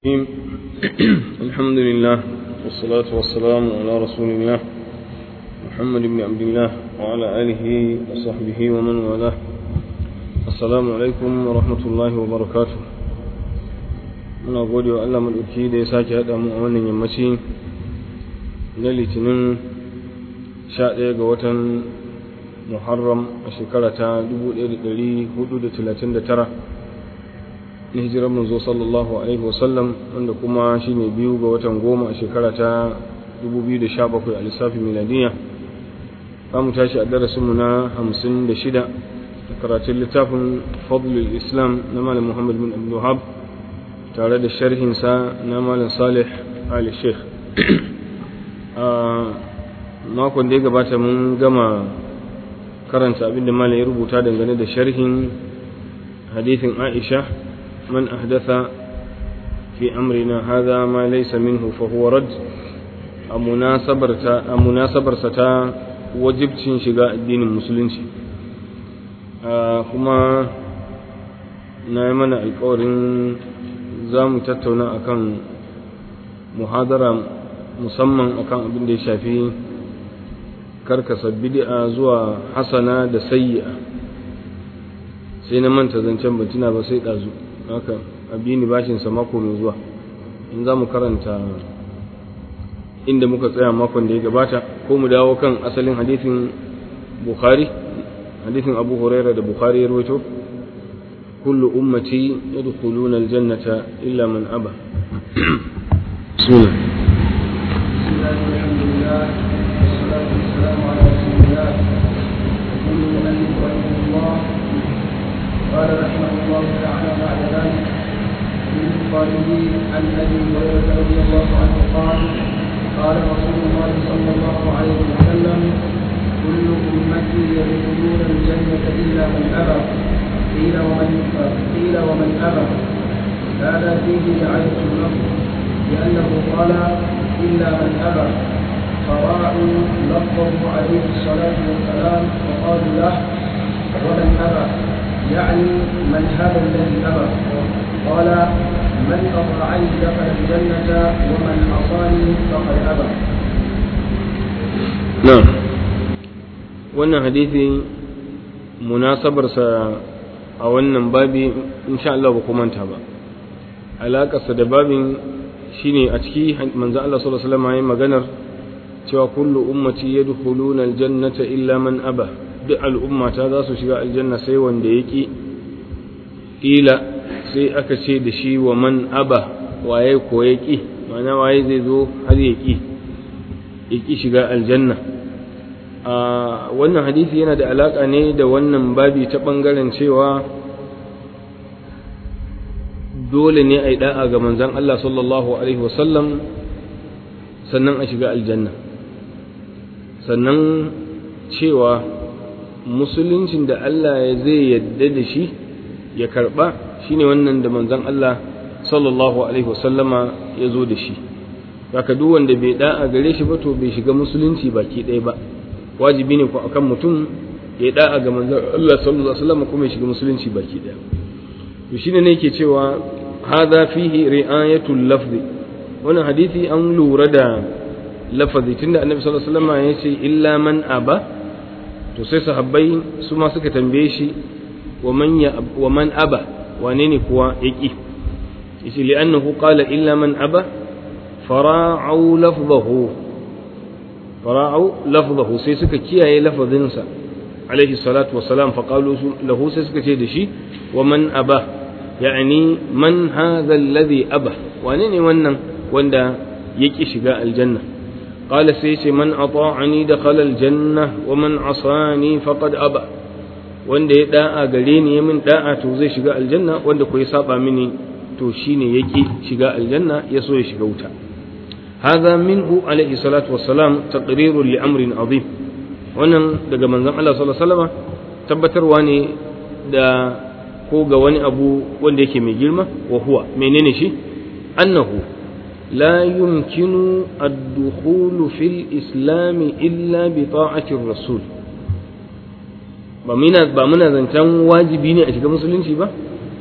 الرحيم الحمد لله والصلاة والسلام على رسول الله محمد بن عبد الله وعلى آله وصحبه ومن والاه السلام عليكم ورحمة الله وبركاته muna gode wa Allah maɗauki da ya sake haɗa mu a wannan yammaci na litinin 11 ga watan muharram a shekara ta 1439 na hijirar manzo sallallahu alaihi wasallam wanda kuma shine biyu ga watan goma a shekara ta 2017 a lissafin miladiya za mu tashi a darasinmu na 56 a karatun littafin fadlul islam na malam muhammad bin abdullahab tare da sharhinsa na malam salih ali sheikh a makon da ya gabata mun gama karanta abinda malam ya rubuta dangane da sharhin hadithin aisha من أحدث في أمرنا هذا ما ليس منه فهو رد مناسبر ستا وجبت شقاء الدين المسلم kuma na yi mana alkawarin za mu tattauna akan muhadara musamman akan abin da ya shafi karkasa bid'a zuwa hasana da sayyi'a sai na manta zancen batuna ba sai ɗazu haka abini bashinsa mako mai zuwa in za mu karanta inda muka tsaya makon da ya gabata ko mu dawo kan asalin hadithin bukhari hadithin abu huraira da bukhari ya rawaito kullu ummati yadkhuluna aljannata illa man aba bismillah قال رحمه الله تعالى بعد ذلك من قائله عن ابي هريره رضي الله عنه قال قال رسول الله صلى الله عليه وسلم كل امتي يدخلون الجنه الا من ابى قيل ومن قيل ومن ابى هذا فيه رعايه النص لانه قال الا من ابى فراعوا لفظه عليه الصلاه والسلام وقالوا له ومن ابى يعني من هذا الذي أبى قال من أطاعني دخل الجنة ومن عصاني فقد أبى نعم wannan hadisi munasabarsa a wannan babi insha Allah ba kuma manta ba alaƙarsa da babin shine a ciki manzo Allah sallallahu alaihi wasallam yayin maganar cewa kullu ummati yadkhuluna aljannata illa man aba duk al'ummata za su shiga aljanna sai wanda ya ƙi ƙila sai aka ce da shi wa man aba waye ko ya ƙi mana waye zai zo har ya ƙi ya ƙi shiga aljanna a wannan hadisi yana da alaƙa ne da wannan babi ta ɓangaren cewa dole ne a yi ɗa'a ga manzan Allah sallallahu Alaihi wasallam sannan a shiga aljanna sannan cewa musuluncin da Allah zai yadda da shi ya karba shine wannan da manzon Allah sallallahu alaihi wasallama ya zo da shi haka duk wanda bai da'a gare shi ba to bai shiga musulunci baki ɗaya ba wajibi ne ko akan mutum ya da'a ga manzon Allah sallallahu alaihi wasallama kuma ya shiga musulunci baki ɗaya to shine ne yake cewa hadha fihi ri'ayatul lafzi wannan hadisi an lura da lafazi tunda annabi sallallahu alaihi wasallama ya ce illa man aba to sai sahabbai su ma suka tambaye shi wa man aba wane ne kuwa ya ƙi yace li'annahu qala illa man aba fara'u lafzahu fara'u lafzahu sai suka kiyaye lafazinsa alaihi salatu wassalam fa qalu lahu sai suka ce da shi wa man aba yani man hadha alladhi aba wane ne wannan wanda ya ƙi shiga aljanna قال سيسي من أطاعني دخل الجنة ومن عصاني فقد أبى wanda ya da'a gare ni ya min da'a to zai shiga aljanna wanda ko ya saba mini to shine yake shiga aljanna ya so ya shiga wuta hadha minhu alaihi salatu wassalam taqriru li amrin azim wannan daga manzon Allah sallallahu alaihi wasallam tabbatarwa ne da ko ga wani abu wanda yake mai girma wa huwa menene shi annahu لا يمكن الدخول في الإسلام إلا بطاعة الرسول ba muna zancen wajibi ne a shiga musulunci ba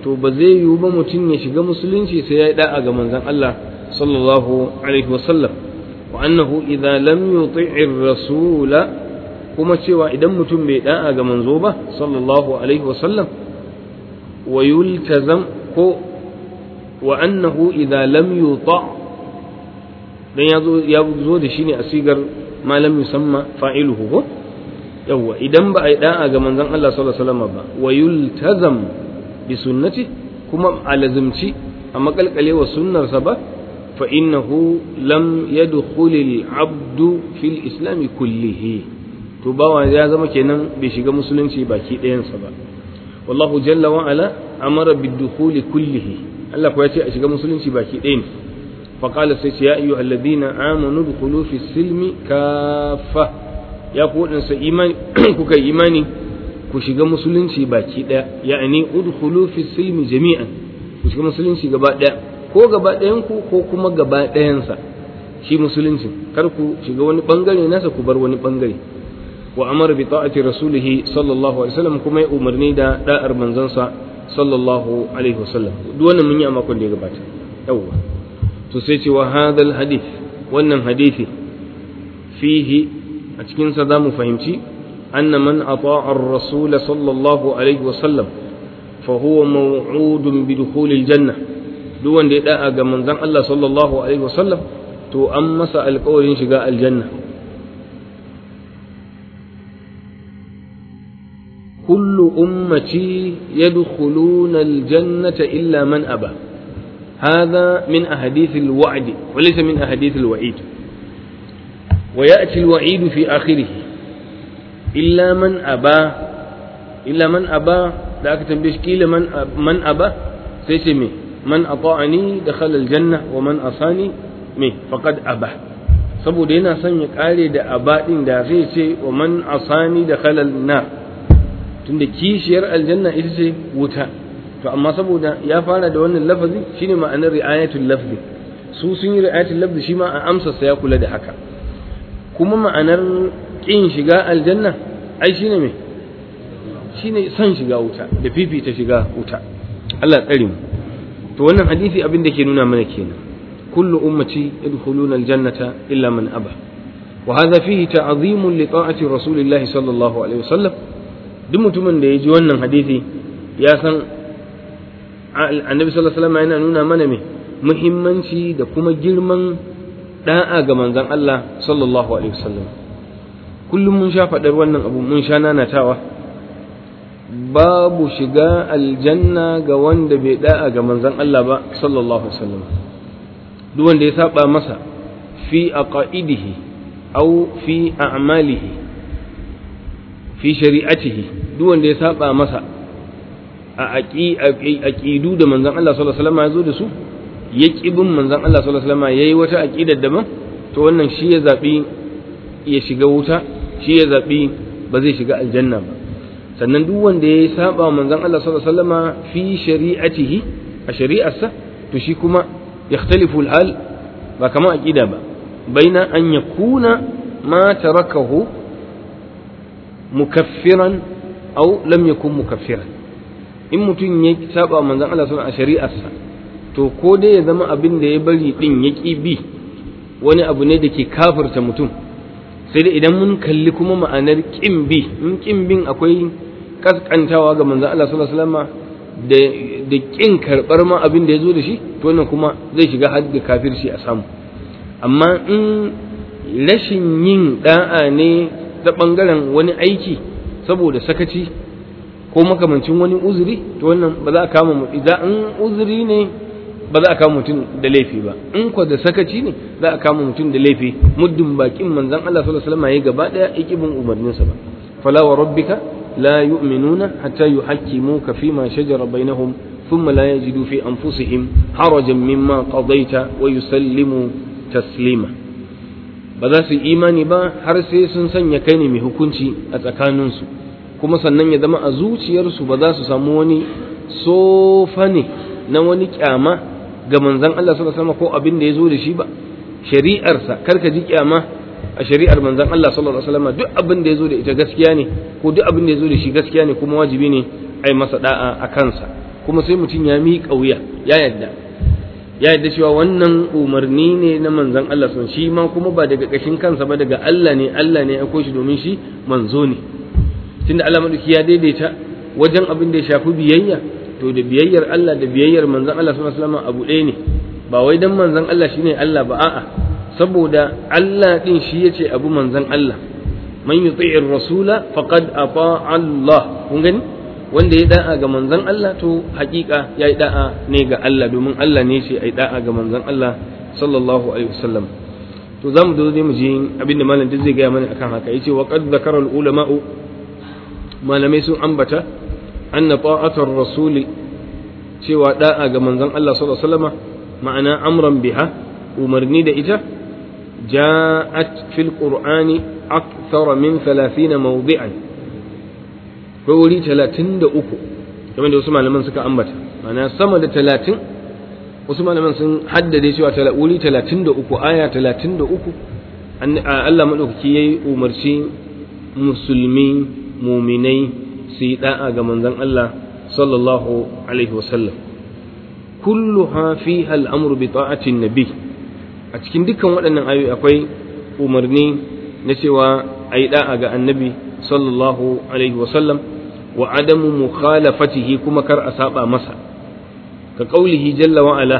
to ba zai yiwu ba mutum ya shiga musulunci sai ya yi da'a ga manzon Allah sallallahu alaihi wasallam wa annahu idza lam yuti'ir rasula kuma cewa idan mutum bai da'a ga manzo ba sallallahu alaihi wasallam wa yultazam ko wa annahu idza lam yuta dan ya zo ya zo da shi ne a sigar ma lam yusamma fa'iluhu ko yawa idan ba a yi da'a ga manzon Allah sallallahu alaihi wasallam ba wa yultazam bi sunnati kuma a lazimci a makalkale wa sunnarsa ba fa innahu lam yadkhul al-abdu fil islam kullihi to bawa ya zama kenan bai shiga musulunci baki ɗayansa ba wallahu jalla wa ala amara bid-dukhuli kullihi Allah ko ya ce a shiga musulunci baki ɗaya ne fa qala sai ya ayyuha alladhina amanu dukhulu fi silmi kaffa ya ku wadansa imani kuka imani ku shiga musulunci baki ɗaya ya'ani udkhulu fi silmi jami'an ku shiga musulunci gaba ɗaya ko gaba ɗayan ku ko kuma gaba ɗayansa shi musulunci kar ku shiga wani bangare nasa ku bar wani bangare wa amara bi ta'ati rasulihi sallallahu alaihi wasallam kuma ya umarni da da'ar manzansa sallallahu alaihi wasallam duk wannan mun yi a makon da ya gabata yawwa to sai ce wa hadal hadith wannan hadisi fihi a cikin sa zamu fahimci anna man ata'a ar-rasul sallallahu alaihi wasallam fa huwa maw'udun bi dukhulil janna duk wanda ya da'a ga manzon Allah sallallahu alaihi wasallam to an masa alƙawarin shiga aljanna كل أمتي يدخلون الجنة إلا من أبى هذا من أحاديث الوعد وليس من أحاديث الوعيد ويأتي الوعيد في آخره إلا من أبى إلا من أبى ذاك تنبيش كيل من من أبى سيسمي من أطاعني دخل الجنة ومن أصاني مي فقد أبى saboda yana son ya kare da abadin da zai ce wa man asani da khalal nar tunda kishiyar aljanna ita ce wuta to amma saboda ya fara da wannan lafazi shine ma'anar ri'ayatul lafzi su sun yi ri'ayatul lafzi shi ma a amsa sa ya kula da haka kuma ma'anar kin shiga aljanna ai shine me shine son shiga wuta da fifita shiga wuta Allah tsare mu to wannan hadisi abin da ke nuna mana kenan kullu ummati yadkhuluna aljannata illa man aba wa hadha fihi ta'zimun li ta'ati rasulillahi sallallahu alaihi wasallam duk mutumin da ya ji wannan hadisi ya san annabi sallallahu alaihi wasallam yana nuna mana me muhimmanci da kuma girman da'a ga manzon Allah sallallahu alaihi wasallam kullum mun sha faɗar wannan abu mun sha nanatawa babu shiga aljanna ga wanda bai da'a ga manzon Allah ba sallallahu alaihi wasallam duk wanda ya saba masa fi aqaidihi aw fi a'malihi fi shari'atihi duk wanda ya saba masa a aqidu da manzon Allah sallallahu alaihi wasallam ya zo da su ya bin manzon Allah sallallahu alaihi wasallam yayi wata aqidar daban to wannan shi ya zabi ya shiga wuta shi ya zabi ba zai shiga aljanna ba sannan duk wanda ya saba manzon Allah sallallahu alaihi wasallam fi shari'atihi a shari'arsa to shi kuma yakhtalifu al-hal ba kamar aqida ba baina an yakuna ma tarakahu mukaffiran aw lam yakun mukaffiran in mutum ya saba manzon Allah sallallahu alaihi shari'arsa to ko dai ya zama abin da ya bari din ya ki bi wani abu ne da ke kafirta mutum sai dai idan mun kalli kuma ma'anar kin bi in kin bin akwai kaskantawa ga manzon Allah sallallahu alaihi wasallam da da kin karbar ma abin da ya zo da shi to wannan kuma zai shiga hadda kafirci a samu amma in rashin yin da'a ne ta ɓangaren wani aiki saboda sakaci ko makamancin wani uzuri to wannan ba za a kama mutum idan in uzuri ne ba za a kama mutum da laifi ba in kwa da sakaci ne za a kama mutum da laifi muddin bakin manzon Allah sallallahu alaihi wasallam yayi gaba daya ikibin umarninsa ba fala wa rabbika la yu'minuna hatta yuhakkimuka fima shajara bainahum ثم لا يجدوا في أنفسهم حرجا مما قضيت ويسلموا تسليما ba za su imani ba har sai sun sanya kai ne mai hukunci a tsakaninsu kuma sannan ya zama a zuciyarsu ba za su samu wani sofa ne na wani kyama ga manzan Allah sallallahu alaihi ko abin da ya zo da shi ba shari'arsa kar ka ji kyama a shari'ar manzan Allah sallallahu alaihi wasallam duk abin da ya zo da ita gaskiya ne ko duk abin da ya zo da shi gaskiya ne kuma wajibi ne a yi masa da'a a kansa kuma sai mutum ya miƙa wuya ya yadda ya yadda cewa wannan umarni ne na manzon Allah sun shi ma kuma ba daga ƙashin kansa ba daga Allah ne Allah ne ya shi domin shi manzo ne tunda Allah madauki ya daidaita wajen abin da ya shafi biyayya to da biyayyar Allah da biyayyar manzon Allah sallallahu alaihi wasallam abu ɗaya ne ba wai dan manzon Allah shine Allah ba a'a saboda Allah din shi yace abu manzon Allah man yuti'ir rasula faqad ata Allah kun gani wanda ya da'a ga manzon Allah to hakika ya yi da'a ne ga Allah domin Allah ne shi ai da'a ga manzon Allah sallallahu alaihi wasallam to za mu zo mu ji abin da malam zai gaya mana akan haka yace wa qad zakara al ulama'u malamai sun ambata anna ta'atar rasuli cewa da'a ga manzon Allah sallallahu alaihi wasallam ma'ana amran biha umarni da ita ja'at fil qur'ani akthar min 30 mawdi'an ko wuri 33 kamar da wasu malaman suka ambata ma'ana sama da 30 wasu malaman sun haddade cewa wuri 33 aya 33 Allah madaukaki yayi umarci musulmi muminai su yi da'a ga manzon Allah sallallahu alaihi wasallam kulluha fiha al'amru bi ta'atin nabi a cikin dukkan waɗannan ayoyi akwai umarni na cewa a yi da'a ga annabi sallallahu alaihi wasallam wa adamu mukhalafatihi kuma kar a saba masa ka kaulihi jalla wa ala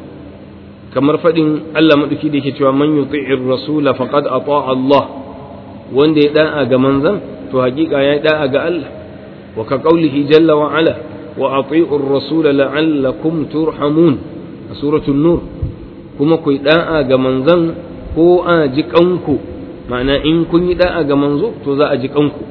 kamar faɗin Allah maɗauki da yake cewa man yuti'ir rasula faqad ata Allah wanda ya da'a ga manzon to hakika ya da'a ga Allah wa ka qaulihi jalla wa ala wa ati'u ar-rasul la'allakum turhamun a suratul nur kuma ku da'a ga manzon ko a ji kanku ma'ana in kun yi da'a ga manzo to za a ji kanku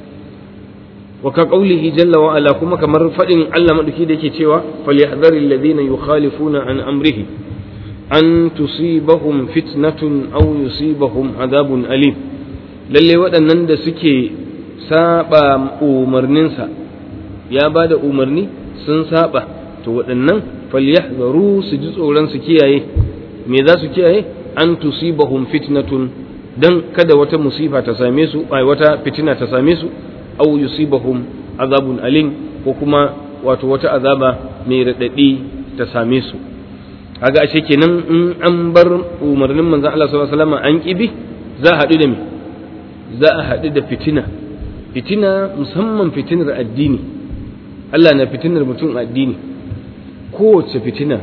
wa ka qaulihi jalla wa ala kuma kamar fadin Allah madauki da yake cewa falyahdharil ladina yukhalifuna an amrihi an tusibahum fitnatun aw yusibahum adabun alim lalle waɗannan da suke saba umarninsa ya ba da umarni sun saba to waɗannan falyahzaru su ji tsoron su kiyaye me za su kiyaye an tusibahum fitnatun dan kada wata musifa ta same su ai wata fitina ta same su aw yusibahum azabun alim ko kuma wato wata azaba mai radadi ta same su kaga ashe kenan in an bar umarnin manzon Allah sallallahu alaihi wasallam an kibi za a haɗu da me za a haɗu da fitina fitina musamman fitinar addini Allah na fitinar mutum addini kowace fitina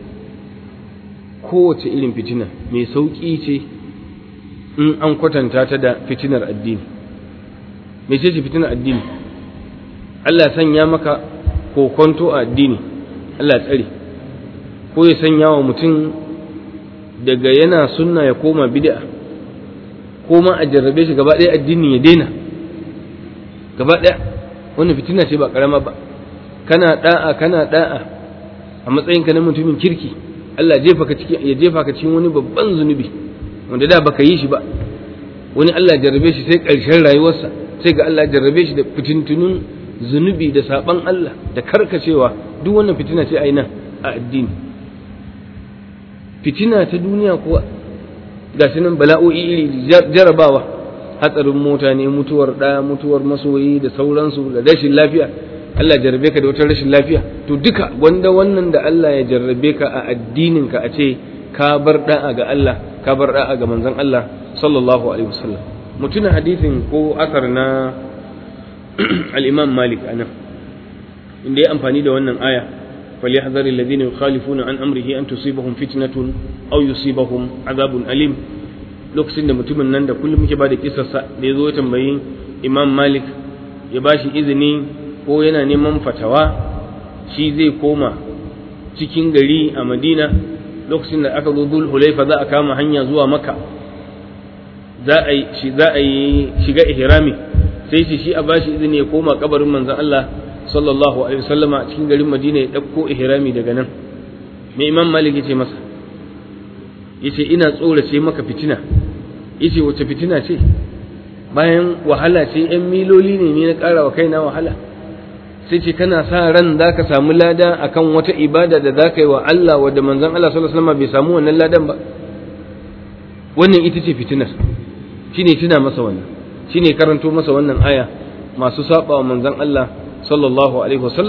kowace irin fitina mai sauƙi ce in an kwatanta ta da fitinar addini mai ce fitinar addini Allah sanya maka kokonto a addini Allah tsare ko ya sanya wa mutum daga yana sunna ya koma bid'a ko ma a jarrabe shi gaba ɗaya addini ya daina gaba ɗaya wannan fitina ce ba karama ba kana da'a kana da'a a matsayinka na mutumin kirki Allah jefa ka cikin ya jefa ka cikin wani babban zunubi wanda da baka yi shi ba wani Allah jarrabe shi sai ƙarshen rayuwarsa sai ga Allah jarrabe shi da fitintunun zunubi da saban Allah da karkacewa duk wannan fitina ce aina a addini fitina ta duniya kuwa ga shi nan bala'o'i iri jarabawa hatsarin mota ne mutuwar ɗaya mutuwar masoyi da sauransu da rashin lafiya Allah jarrabe ka da wata rashin lafiya to duka wanda wannan da Allah ya jarrabe ka a addinin ka a ce ka bar da'a ga Allah ka bar da'a ga manzon Allah sallallahu alaihi wasallam mutuna hadisin ko asar na al-Imam Malik anan inda ya amfani da wannan aya فليحذر الذين يخالفون عن أمره أن تصيبهم فتنة أو يصيبهم عذاب أليم lokacin da mutumin nan da kullum muke ba da kisarsa da ya zo ya tambayi imam malik ya ba shi izini ko yana neman fatawa shi zai koma cikin gari a madina lokacin da aka zo dul hulaifa za a kama hanya zuwa maka za a yi shiga ihrami sai shi shi a ba shi izini ya koma kabarin manzon Allah sallallahu alaihi wasallama a cikin garin Madina ya ɗauko ihrami daga nan mai imam malik yace masa yace ina tsorace maka fitina yace wace fitina ce bayan wahala ce yan miloli ne ni na ƙara wa kaina wahala sai ce kana sa ran za ka samu lada akan wata ibada da za ka yi wa Allah wadda manzon Allah sallallahu alaihi wasallam bai samu wannan ladan ba wannan ita ce fitinar shine tuna masa wannan shine karanto masa wannan aya masu saba wa manzon Allah sallallahu alaihi wasallam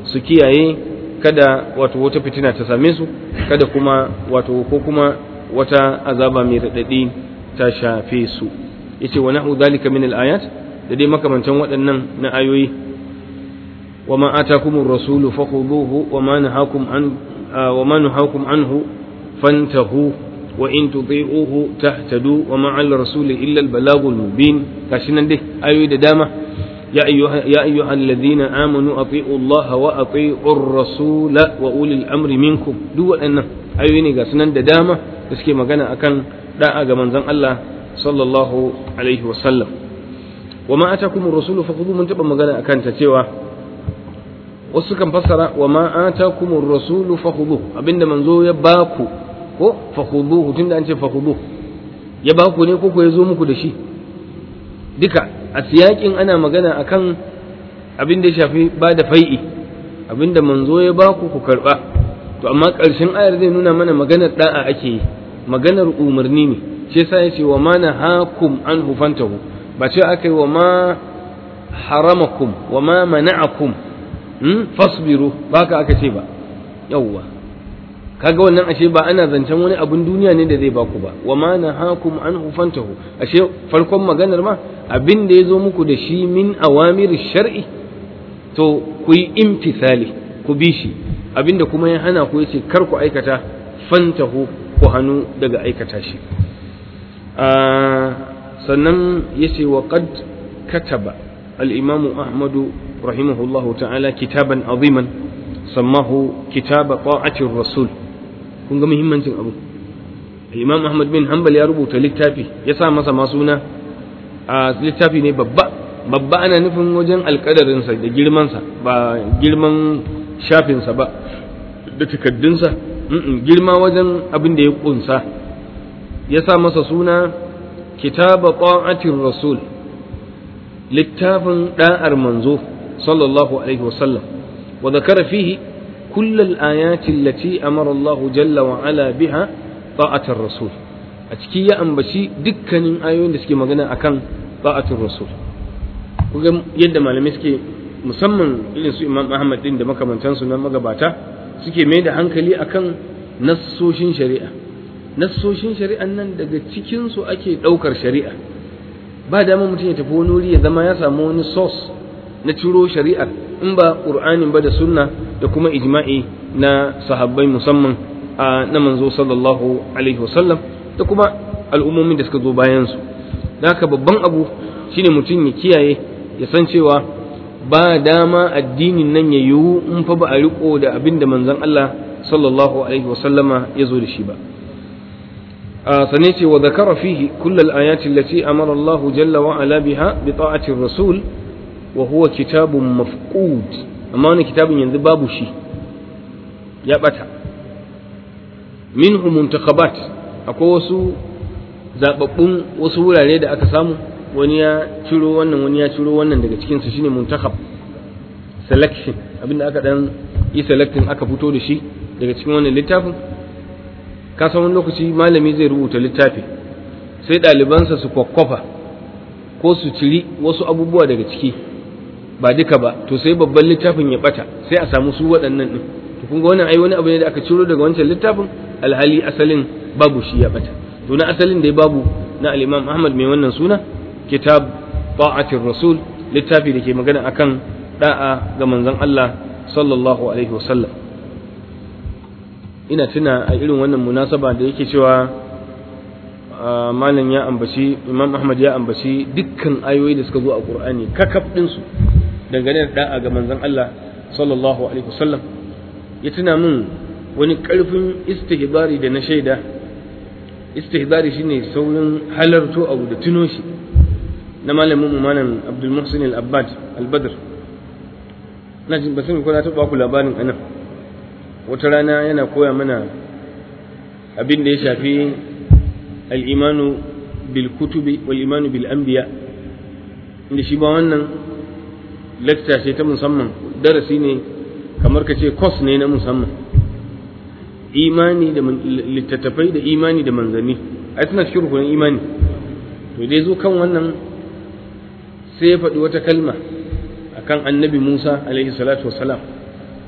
su kiyaye kada wato wata fitina ta same su kada kuma wato ko kuma wata azaba mai raɗaɗi ta shafe su yace wa nahu dhalika min al-ayat da dai makamantan waɗannan na ayoyi wa ma atakumur rasulu fakhuduhu wa ma nahakum an wa ma nahakum anhu fantahu wa in tuti'uhu tahtadu wa ma 'ala rasuli illa al-balagul mubin gashi nan dai ayoyi da dama يا أيها, يا أيها الذين آمنوا أطيعوا الله وأطيعوا الرسول وأولي الأمر منكم دو أن أيوني قاسنا ددامة تسكي مغانا أكن لا أغمان زن الله صلى الله عليه وسلم وما أتاكم الرسول فخذوا من تبا مغانا أكن تتوى wasu kan fassara wa ma atakumur rasulu fakhudhu abinda manzo ya baku ko fakhudhuhu tunda an ce fakhudhu ya baku ne ko ko ya zo muku da shi duka a siyakin ana magana akan abin da ya shafi ba da fai'i abin da manzo ya ba ku ku karɓa to amma ƙarshen ayar zai nuna mana maganar da'a ake yi maganar umarni ne shi yasa ya ce wa ma na hakum an hufantahu ba ce aka yi wa ma haramakum wa ma mana'akum fasbiru ba ka aka ce ba yawwa kaga wannan ashe ba ana zancen wani abun duniya ne da zai baku ba wa ma nahakum an hufantahu ashe farkon maganar ma abin da ya zo muku da shi min awamir shar'i to ku yi imtisali ku bi shi abin da kuma ya hana ku yace kar ku aikata fantahu ku hannu daga aikata shi sannan yace wa qad kataba al-imam ahmadu rahimahullahu ta'ala kitaban aziman sammahu kitaba ta'atir rasul kun ga muhimmancin abu imam ahmad bin hanbal ya rubuta littafi ya sa masa masuna a littafi ne babba babba ana nufin wajen alkadarinsa da girmansa ba girman shafinsa ba da takaddunsa girma wajen abin da ya kunsa ya sa masa suna kitaba ta'atir rasul littafin da'ar manzo sallallahu alaihi wasallam wa zakara fihi كل الآيات التي أمر الله جل وعلا بها طاعة الرسول أتكي يا أنبشي دكان آيون دسكي مغانا أكان طاعة الرسول kuga yadda malamai suke musamman irin su imam ahmad din da makamantansu na magabata suke mai da hankali akan nassoshin shari'a nassoshin shari'an nan daga cikinsu ake ɗaukar shari'a ba dama mutum ya tafi wani wuri ya zama ya samu wani source na ciro shari'ar in ba ƙur'anin ba da sunna da kuma ijma'i na sahabbai musamman a na manzo sallallahu alaihi wasallam da kuma al'ummomin da suka zo bayan su da haka babban abu shine mutum ya kiyaye ya san cewa ba dama addinin nan ya yiwu in fa ba a riko da abin da manzon Allah sallallahu alaihi wasallama ya zo da shi ba sannan ce wa zakara fihi kullal ayati allati amara Allah jalla wa ala biha bi ta'ati rasul wa huwa kitabun mafqud amma wani kitabun yanzu babu shi ya bata minhu muntakhabat akwai wasu zababbun wasu wurare da aka samu wani ya ciro wannan wani ya ciro wannan daga cikin su shine muntakhab selection abinda aka dan yi selecting aka fito da shi daga cikin wannan littafin ka san wani lokaci malami zai rubuta littafi sai ɗalibansa su kwakwafa ko su ciri wasu abubuwa daga ciki ba duka ba to sai babban littafin ya bata sai a samu su waɗannan ɗin to kun ga wannan ai wani abu ne da aka ciro daga wancan littafin alhali asalin babu shi ya bata to na asalin da babu na al-Imam Ahmad mai wannan suna kitab ta'atir rasul littafi da ke magana akan da'a ga manzon Allah sallallahu alaihi wasallam ina tuna a irin wannan munasaba da yake cewa malam ya ambaci imam ahmad ya ambaci dukkan ayoyi da suka zo a qur'ani kakaf ɗinsu dangane da da'a ga manzon Allah sallallahu alaihi wasallam ya tuna min wani ƙarfin istihbari da na shaida istihbari shine saurin halarto abu da tuno shi na malamin mu malam Abdul Muhsin al-Abbad al-Badr na jin basin ko na taɓa ku labarin anan wata rana yana koya mana abin da ya shafi al'imanu bil kutubi wal imanu bil anbiya inda shi ba wannan lecture ce ta musamman darasi ne kamar ka ce course ne na musamman imani da littattafai da imani da manzanni ai suna cikin rukunin imani to dai zo kan wannan sai ya faɗi wata kalma akan annabi Musa alaihi salatu wasalam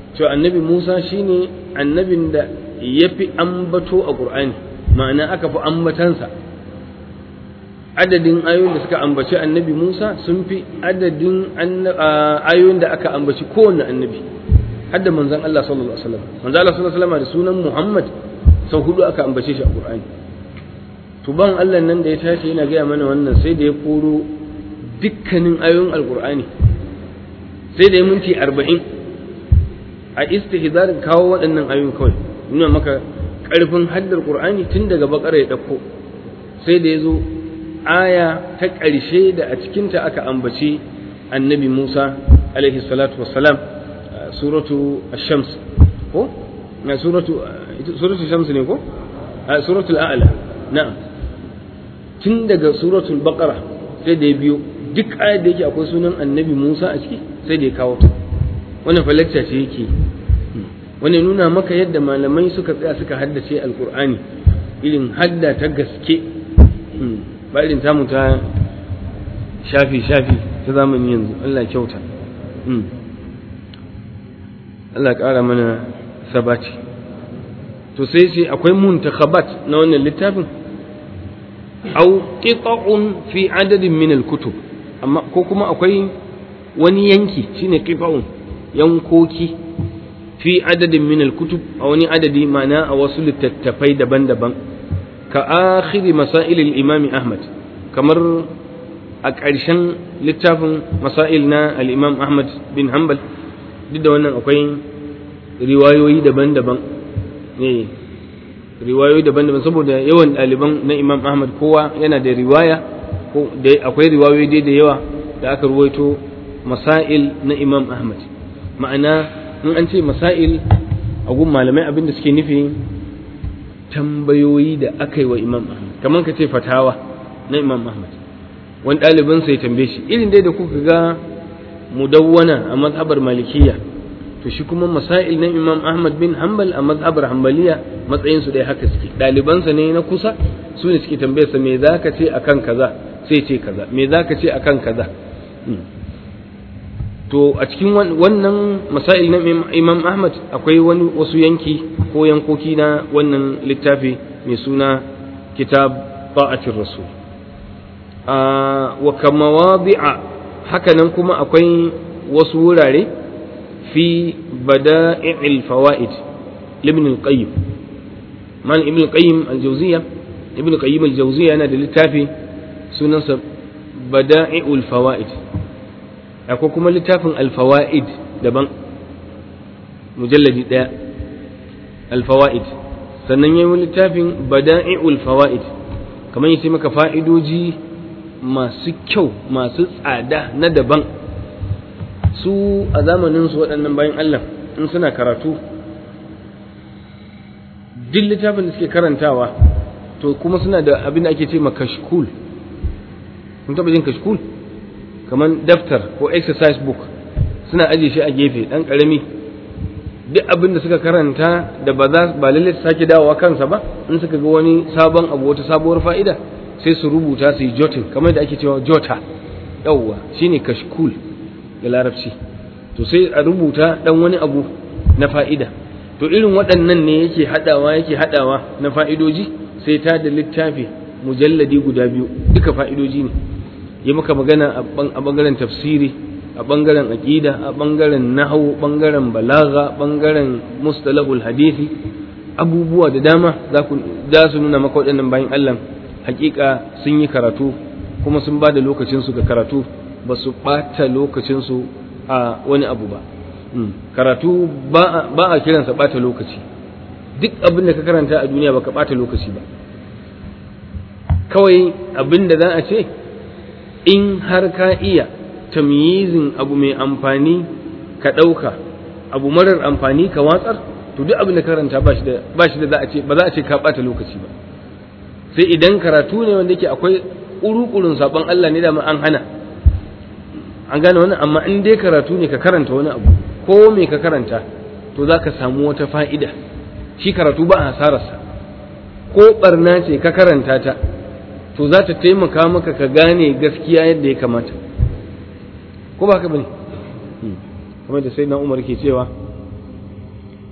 cewa annabi Musa shine annabin da ya fi ambato a Qur'ani ma'ana aka fi ambatansa adadin ayoyin da suka ambaci annabi Musa sun fi adadin ayoyin da aka ambaci kowanne annabi hadda manzon Allah sallallahu alaihi wasallam manzon Allah sallallahu alaihi wasallam da sunan Muhammad sau hudu aka ambace shi a Qur'ani to ban Allah nan da ya tashi yana gaya mana wannan sai da ya koro dukkanin ayoyin alqur'ani sai da ya minti arba'in a istihzarin kawo waɗannan ayoyin kawai nuna maka ƙarfin haddar qur'ani tun daga bakara ya ɗauko sai da ya zo aya ta ƙarshe da a cikinta aka ambaci annabi musa alaihi salatu wassalam suratu ash-shams ko na suratu suratu shams ne ko suratul a'la na'am tun daga suratul baqara sai da ya biyo duk ayar da yake akwai sunan annabi musa a ciki sai da ya kawo ta wannan falacca ce yake wani nuna maka yadda malamai suka tsaya suka haddace alkur'ani irin hadda ta gaske ba irin tamu ta shafi shafi ta zamani yanzu Allah kyauta Allah ƙara mana sabati to sai ce akwai muntakhabat na wannan littafin au qita'un fi adadin min al-kutub amma ko kuma akwai wani yanki shine qita'un yankoki fi adadin min al-kutub a wani adadi ma'ana a wasu littattafai daban-daban ka akhiri masail al-imam Ahmad kamar a ƙarshen littafin masail na al-imam Ahmad bin Hanbal duk da wannan akwai riwayoyi daban-daban ne riwayoyi daban-daban saboda yawan ɗaliban na imam Ahmad kowa yana da riwaya ko da akwai riwayoyi dai da yawa da aka ruwaito masail na imam Ahmad ma'ana in an ce masail a gun malamai abin da suke nufi tambayoyi da aka yi wa imam ahmad kamar ka ce fatawa na imam ahmad wani ɗalibin sai tambaye shi irin dai da kuka ga mudawwana a mazhabar malikiya to shi kuma masail na imam ahmad bin hanbal a mazhabar hanbaliya matsayin su dai haka suke ɗalibansa ne na kusa su ne suke tambaye sa me za ka ce akan kaza sai ce kaza me za ka ce akan kaza to a cikin wannan masail na imam ahmad akwai wani wasu yanki ko yankoki na wannan littafi mai suna kitab ta'atir rasul wa kama wadi'a hakanan kuma akwai wasu wurare fi bada'i'il fawaid ibn al-qayyim man ibn al-qayyim al-jawziyya ibn al-qayyim al-jawziyya yana da littafi sunansa bada'i'ul fawaid akwai kuma littafin alfawa'id daban mujalladi ɗaya alfawa'id sannan yayi littafin bada'i'ul fawa'id kamar yace maka fa'idoji masu kyau masu tsada na daban su a zamanin su waɗannan bayan Allah in suna karatu duk littafin da suke karantawa to kuma suna da abin da ake ce ma kashkul kun taɓa jin kashkul kamar daftar ko exercise book suna aje shi a gefe ɗan ƙarami duk abin da suka karanta da ba za ba lalle su sake dawowa kansa ba in suka ga wani sabon abu wata sabuwar fa'ida sai su rubuta su yi jotin kamar da ake cewa jota yawwa shine kashkul da larabci to sai a rubuta dan wani abu na fa'ida to irin waɗannan ne yake haɗawa yake haɗawa na fa'idoji sai ta da littafi mujalladi guda biyu duka fa'idoji ne yi maka magana a bangaren tafsiri a bangaren aqida a bangaren nahwu bangaren balaga bangaren mustalahul hadisi abubuwa da dama za ku za su nuna maka waɗannan bayan Allah hakika sun yi karatu kuma sun ba da lokacin su ga karatu ba su ɓata lokacin su a wani abu ba karatu ba a kiransa ɓata lokaci duk abin da ka karanta a duniya baka ɓata lokaci ba kawai abin da za a ce in har ka iya tamyizin abu mai amfani ka ɗauka abu marar amfani ka watsar to duk abin da karanta ba shi da ba shi da za a ce ba za a ce ka ɓata lokaci ba sai idan karatu ne wanda yake akwai ƙuruƙurin saɓon Allah ne da ma an hana an gane wannan amma in dai karatu ne ka karanta wani abu ko me ka karanta to za ka samu wata fa'ida shi karatu ba a hasararsa ko barna ce ka karanta ta to za ta taimaka maka ka gane gaskiya yadda ya kamata ko ba haka bane kamar da sai na umar ke cewa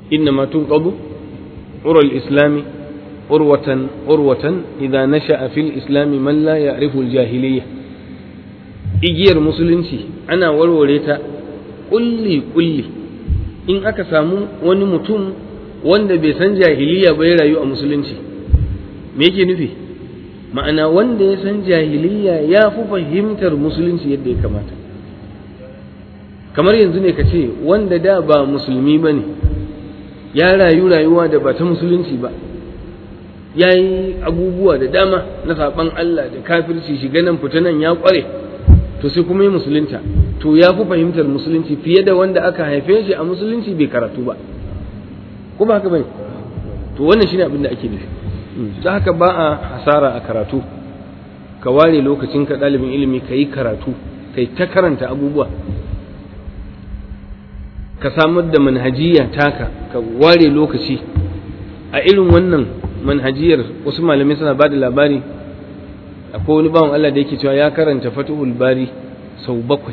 inna ma tunqadu ural islami urwatan urwatan idza nasha'a fil islami man la ya'rifu al jahiliyya igiyar musulunci ana warware ta kulli kulli in aka samu wani mutum wanda bai san jahiliya ba ya rayu a musulunci me yake nufi ma'ana wanda ya san jahiliya ya fi fahimtar musulunci yadda ya kamata kamar yanzu ne ka ce wanda da ba musulmi ba ne ya rayu rayuwa da ba ta musulunci ba ya yi abubuwa da dama na saɓan Allah da kafirci shiga nan fita nan ya ƙware to sai kuma yi musulunta to ya fi fahimtar musulunci fiye da wanda aka haife shi a musulunci bai karatu ba ko ba haka bane to wannan shine abin da ake nufi ta haka ba a hasara a karatu ka ware lokacin ka ɗalibin ilimi ka yi karatu ka yi ta karanta abubuwa ka samar da manhajiya taka ka ware lokaci a irin wannan manhajiyar wasu malamai suna ba da labari akwai wani bawan Allah da yake cewa ya karanta fatuhul bari sau bakwai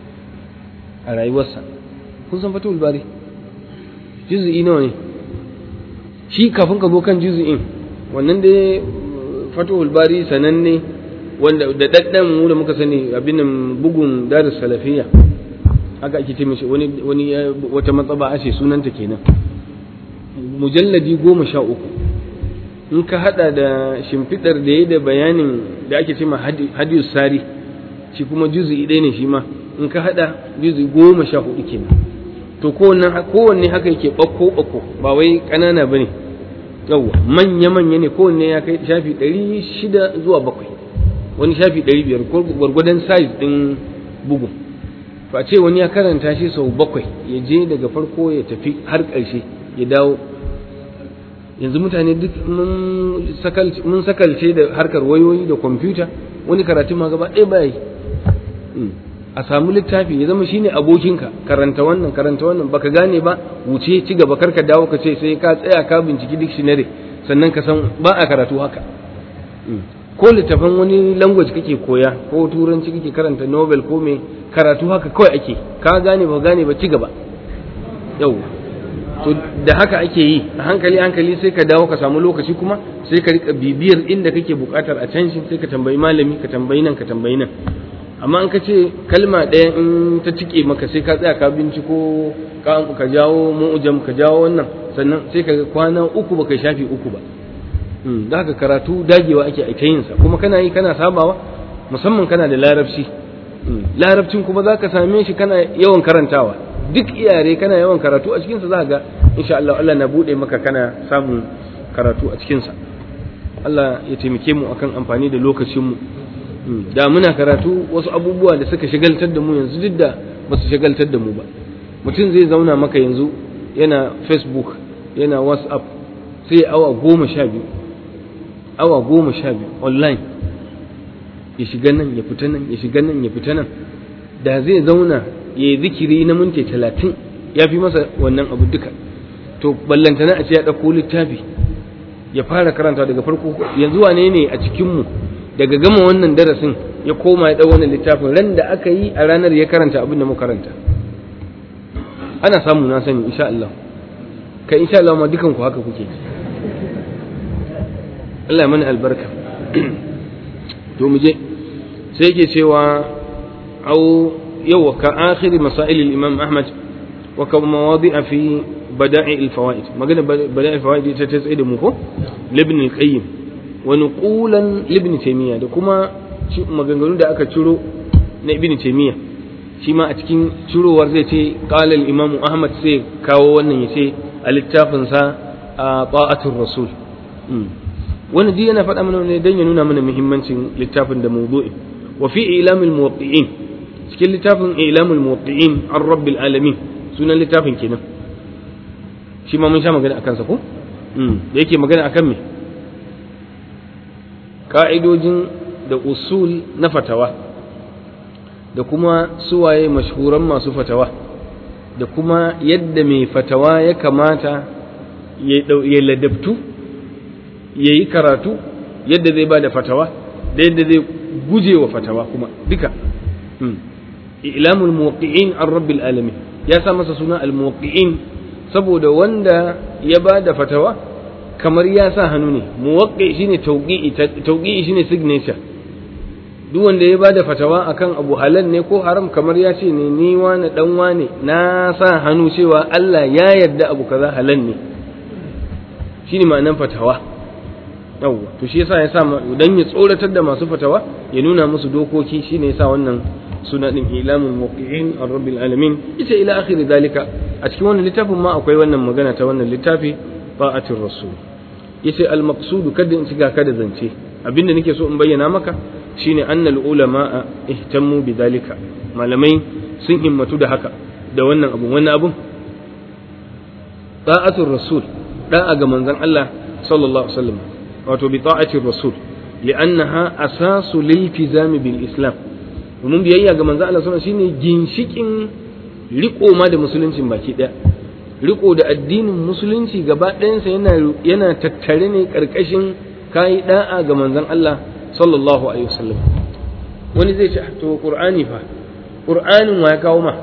a rayuwarsa kun san fatuhul bari juzu'i nawa ne shi kafin ka zo kan juzu'in wannan da fatuhul bari sananne wanda da daddan mu da muka sani abin nan bugun darus salafiyya haka ake ce mishi wani wani wata matsaba ashe sunanta kenan mujalladi goma sha uku in ka hada da shimfidar da ya da bayanin da ake ce ma hadiyus sari shi kuma juzu'i ɗaya ne shi ma in ka hada juzu'i goma sha hudu kenan to kowanne haka yake ɓakko ɓakko ba wai ƙanana ba ne yawwa manya manya ne kowanne ya kai shafi ɗari shida zuwa bakwai wani shafi ɗari biyar ko gwargwadon size ɗin bugun to a ce wani ya karanta shi sau bakwai ya je daga farko ya tafi har ƙarshe ya dawo yanzu mutane duk mun sakalce da harkar wayoyi da kwamfuta wani karatu ma gaba ɗaya baya yi a samu littafi ya zama shine abokinka karanta wannan karanta wannan baka gane ba wuce ci gaba karka dawo ka ce sai ka tsaya ka binciki dictionary sannan ka san ba a karatu haka ko littafin wani language kake koya ko turanci kake karanta novel ko me karatu haka kawai ake ka gane ba gane ba ci gaba yau to da haka ake yi a hankali hankali sai ka dawo ka samu lokaci kuma sai ka rika bibiyar inda kake bukatar a can sai ka tambayi malami ka tambayi nan ka tambayi nan amma an ka ce kalma ɗaya in ta cike maka sai ka tsaya ka binciko ka jawo mu'jam ka jawo wannan sannan sai ka kwana uku baka shafi uku ba da haka karatu dagewa ake a yin sa kuma kana yi kana sabawa musamman kana da larabci larabcin kuma za ka same shi kana yawan karantawa duk iyare kana yawan karatu a cikinsa za ga insha Allah Allah na buɗe maka kana samun karatu a cikinsa Allah ya taimake mu akan amfani da lokacinmu da muna karatu wasu abubuwa da suka shagaltar da mu yanzu duk da ba su shagaltar da mu ba mutum zai zauna maka yanzu yana facebook yana whatsapp sai awa goma sha biyu awa goma sha biyu online ya shiga nan ya fita nan ya shiga nan ya fita nan da zai zauna ya yi zikiri na minti talatin ya fi masa wannan abu duka to ballantana a ce ya ɗauko littafi ya fara karanta daga farko yanzu wane ne a cikinmu daga gama wannan darasin ya koma ya ɗau wannan littafin ran da aka yi a ranar ya karanta abin da muka karanta ana samu na sani insha Allah kai insha Allah ma dukan ku haka kuke Allah ya mana albarka to mu je sai yake cewa au yau ka akhiri masail al-imam Ahmad wa ka mawadi'a fi bada'i al-fawaid magana bada'i al-fawaid ita ta tsaye da mu ko ibn al-qayyim wa nuqulan ibn taymiya da kuma maganganu da aka ciro na ibn taymiya shi ma a cikin cirowar zai ce qala al-imam Ahmad sai kawo wannan yace a littafin sa ta'atul rasul wannan dai yana faɗa mana ne dan ya nuna mana muhimmancin littafin da mawdu'i wa fi ilamil muwaqqi'in cikin littafin ilamul muwaqqi'in an rabbil alamin sunan littafin kenan shi ma mun sha magana akan sa ko da yake magana akan me ka'idojin da usul na fatawa da kuma suwaye mashhuran masu fatawa da kuma yadda mai fatawa ya kamata ya ladabtu ya yi karatu yadda zai ba da fatawa da yadda zai guje wa fatawa kuma duka ilamul muwaqqi'in an rabbil alamin ya sa masa suna al muwaqqi'in saboda wanda ya ba da fatawa kamar ya sa hannu ne muwaqqi shine tawqi'i tawqi'i shine signature duk wanda ya bada fatawa akan abu halal ne ko haram kamar ya ce ne ni wani dan wane na sa hannu cewa Allah ya yarda abu kaza halal ne shine ma'anar fatawa yawwa to shi yasa ya sa dan ya tsoratar da masu fatawa ya nuna musu dokoki shine yasa wannan suna din ilamul muqiin ar-rabbil alamin ita ila akhir dalika a cikin wannan littafin ma akwai wannan magana ta wannan littafi ta'atir rasul yace al-maqsud kada in ciga kada zance abinda nake so in bayyana maka shine annal ulama ihtammu bidhalika malamai sun himmatu da haka da wannan abu wannan abun ta'atul rasul da'a ga manzon Allah sallallahu alaihi wasallam wato bi ta'atir rasul li'annaha asasu liltizami bil islam domin biyayya ga manzon Allah sallallahu alaihi wasallam shine ginshikin riko ma da musuluncin baki daya riko da addinin musulunci gaba ɗayansa yana yana tattare ne karkashin kai da'a ga manzon Allah sallallahu alaihi wasallam wani zai ce to qur'ani fa qur'anin wa ya kawo ma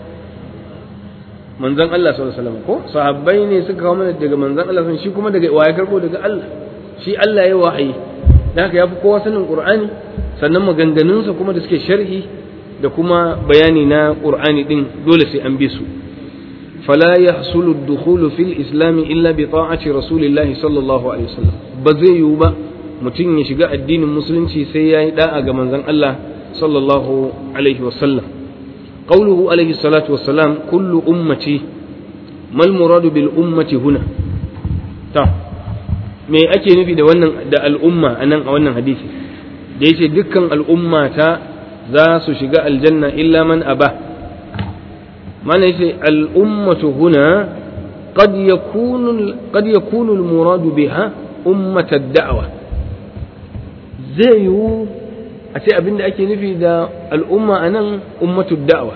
manzon Allah sallallahu alaihi wasallam ko sahabbai ne suka kawo mana daga manzon Allah shi kuma daga wa ya karbo daga Allah shi Allah ya wahayi dan haka yafi kowa sanin qur'ani sannan maganganunsa kuma da suke sharhi da kuma bayani na qur'ani din dole sai an bi su فلا يحصل الدخول في الإسلام إلا بطاعة رسول الله صلى الله عليه وسلم بزي يوبا mutum ya shiga addinin musulunci sai ya yi da'a ga manzon Allah sallallahu alaihi wasallam qawluhu alaihi salatu wassalam kullu ummati mal muradu bil ummati huna ta me ake nufi da wannan da al'umma anan a wannan hadisi da yace dukkan al'umma ta za su shiga aljanna illa man aba mana yace al'ummatu huna قد يكون قد يكون المراد بها أمة الدعوة zai yiwu a ce abin da ake nufi da al'umma a nan ummatu da'awa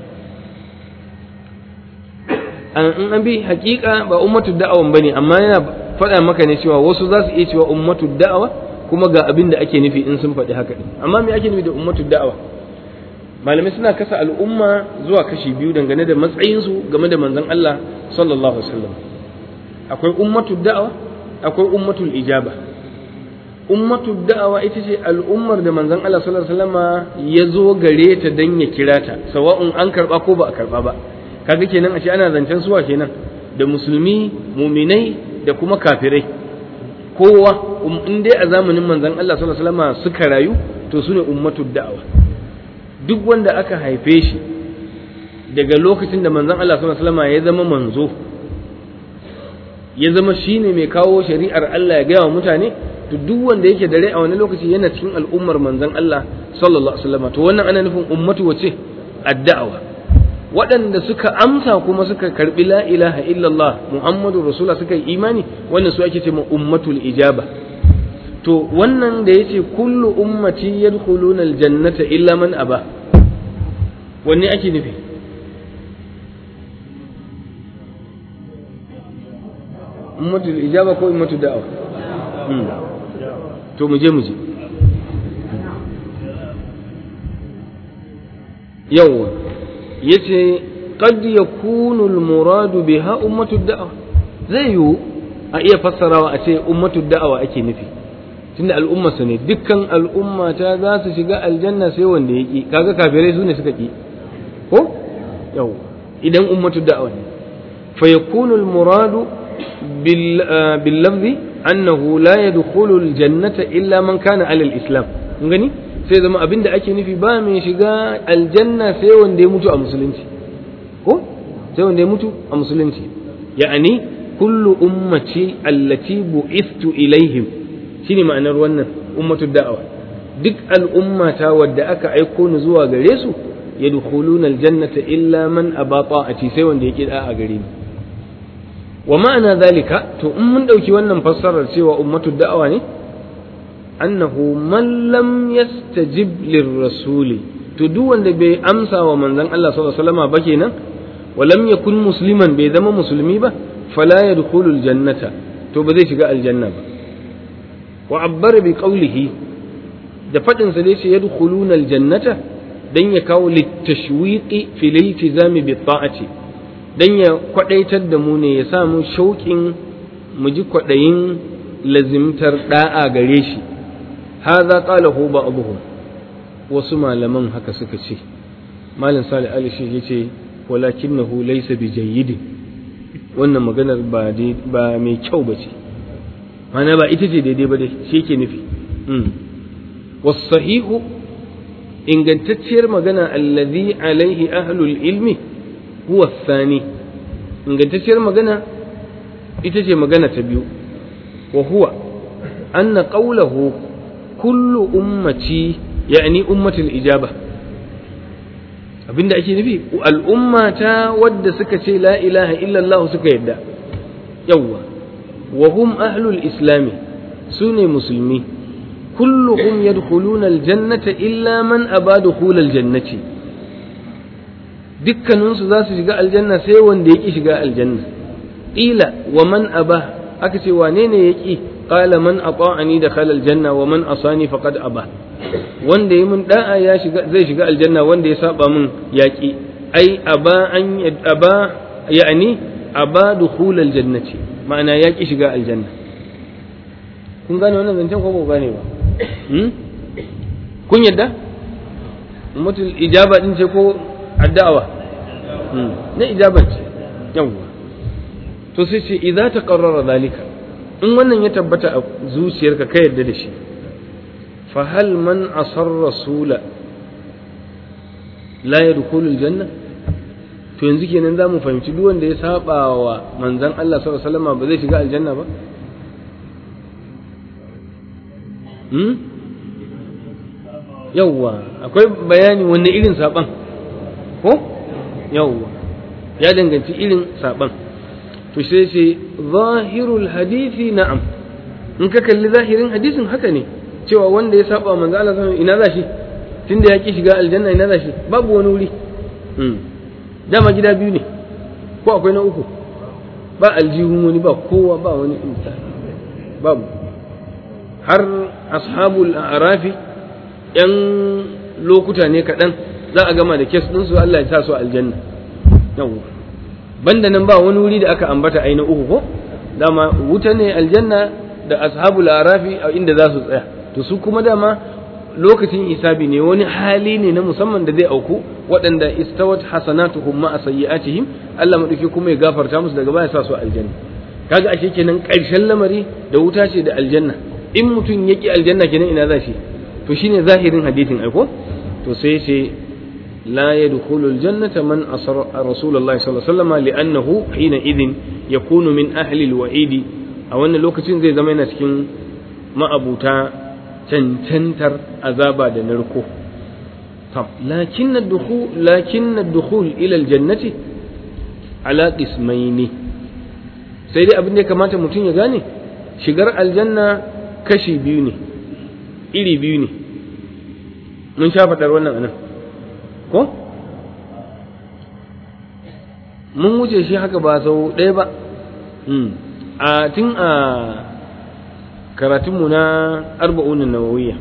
in an bi hakika ba ummatu da'awan ba ne amma yana faɗa maka ne cewa wasu za su iya cewa ummatu da'awa kuma ga abin da ake nufi in sun faɗi haka amma me ake nufi da ummatu da'awa malamai suna kasa al'umma zuwa kashi biyu dangane da matsayinsu game da manzon Allah sallallahu alaihi wasallam akwai ummatu da'awa akwai ummatul ijaba ummatu da'awa ita ce al'ummar da manzon Allah sallallahu alaihi wasallama ya zo gare ta dan ya kira ta sawa'un an karba ko ba a karba ba kaga kenan ashe ana zancen suwa kenan da musulmi muminai da kuma kafirai kowa in dai a zamanin manzon Allah sallallahu alaihi wasallama suka rayu to sune ummatu da'awa duk wanda aka haife shi daga lokacin da manzon Allah sallallahu alaihi wasallama ya zama manzo ya zama shine mai kawo shari'ar Allah ya gaya wa mutane to duk wanda yake dare a wani lokaci yana cikin al'ummar manzon Allah sallallahu alaihi wasallam to wannan ana nufin ummatu wace addawa waɗanda suka amsa kuma suka karbi la ilaha illallah muhammadu rasulullah suka yi imani wannan su ake cewa ummatul ijaba to wannan da yace kullu ummati yadkhuluna aljannata illa man aba wanne ake nufi ummatul ijaba ko ummatul da'awa to mu je mu je yawwa yace qad yakunu al-muradu biha ummatu da'wa zai yiwu a iya fassarawa a ce ummatu da'awa ake nufi tunda al'umma su ne dukkan al'umma ta za su shiga aljanna sai wanda ya ki kaga kafirai su ne suka ki ko yawwa idan ummatu da'awa ne fa yakunu al-muradu bil bil lafzi annahu la yadkhulu aljannata illa man kana ala alislam kun gani sai zama abinda ake nufi ba mai shiga aljanna sai wanda ya mutu a musulunci ko sai wanda ya mutu a musulunci ya'ani kullu ummati allati bu'ithtu ilaihim shine ma'anar wannan ummatu da'awa duk al'ummata wadda aka aiko ni zuwa gare su yadkhuluna aljannata illa man aba ta'ati sai wanda ya kida a gare ni wa ma'ana zalika to in mun ɗauki wannan fassarar cewa ummatu da'awa ne annahu man lam yastajib lirrasuli to duk wanda bai amsa wa manzon Allah sallallahu alaihi wasallam ba kenan wa lam yakun musliman bai zama musulmi ba fala yadkhulu aljannata to ba zai shiga aljanna ba wa abbara bi qawlihi da fadin sa dai ce yadkhuluna aljannata dan ya kawo litashwiqi fil iltizami bi ta'ati dan ya kwadaitar da mu ne ya sa mu shauƙin mu ji kwadayin lazimtar da'a gare shi hadha qalahu ba'dhum wasu malaman haka suka ce malam salih ali shi yace walakinahu laysa bijayyidin wannan maganar ba ba mai kyau bace mana ba ita ce daidai ba dai shi yake nufi wasahihu ingantacciyar magana allazi alaihi ahlul ilmi huwa thani ingantacciyar magana ita ce magana ta biyu wa huwa anna qawlahu kullu ummati yani ummatul ijaba abinda ake nufi al'ummata wadda suka ce la ilaha illallah suka yadda yawwa wa hum ahlul islami sune musulmi kulluhum yadkhuluna aljannata illa man aba dukhul aljannati dukkaninsu za su shiga aljanna sai wanda ya ki shiga aljanna ila wa man aba aka ce wane ne ya ki qala man ata'ani dakhala aljanna wa man asani faqad aba wanda yi mun da'a ya shiga zai shiga aljanna wanda ya saba mun yaki ai aba an aba yani aba dukhul aljannati ma'ana ya ki shiga aljanna kun gane wannan zancen ko ba gane ba kun yadda mutul ijaba din ce ko addawa na ijaba ce yawwa to sai ce idza taqarrara zalika in wannan ya tabbata a zuciyarka ka yarda da shi fa hal man asar rasula la yadkhulu aljanna to yanzu kenan zamu fahimci duk wanda ya saba wa manzon Allah sallallahu alaihi wasallam ba zai shiga aljanna ba hmm yawwa akwai bayani wanne irin saban ko yawwa ya danganci irin saban to sai ce zahirul hadisi na'am in ka kalli zahirin hadisin haka ne cewa wanda ya saba manzo Allah sallallahu ina za shi tunda ya ki shiga aljanna ina za shi babu wani wuri dama gida biyu ne ko akwai na uku ba aljihun wani ba kowa ba wani insani babu har ashabul arafi yan lokuta ne kaɗan za a gama da kes ɗinsu Allah ya sa su aljanna yawwa banda nan ba wani wuri da aka ambata ai na uku ko dama wuta ne aljanna da ashabul arafi a inda za su tsaya to su kuma dama lokacin hisabi ne wani hali ne na musamman da zai auku waɗanda istawat hasanatuhum ma sayyi'atihim Allah madauki kuma ya gafarta musu daga baya sa su aljanna kaga ashe kenan ƙarshen lamari da wuta ce da aljanna in mutum ya ki aljanna kenan ina za shi to shine zahirin hadisin aiko to sai ce لا يدخل الجنة من أصر رسول الله صلى الله عليه وسلم لأنه حينئذ يكون من أهل الوعيد أو أن لوكتين زي زمان سكين ما أبوتا تنتنتر أذابا دنركو طب لكن الدخول لكن الدخول إلى الجنة على قسمين سيدي أبن كما تمتين يغاني شجر الجنة كشي بيوني إلي بيوني من شافت أرونا أنا ko mun wuce shi haka ba sau ɗaya ba a tun a karatunmu na arba'unin nawawiyya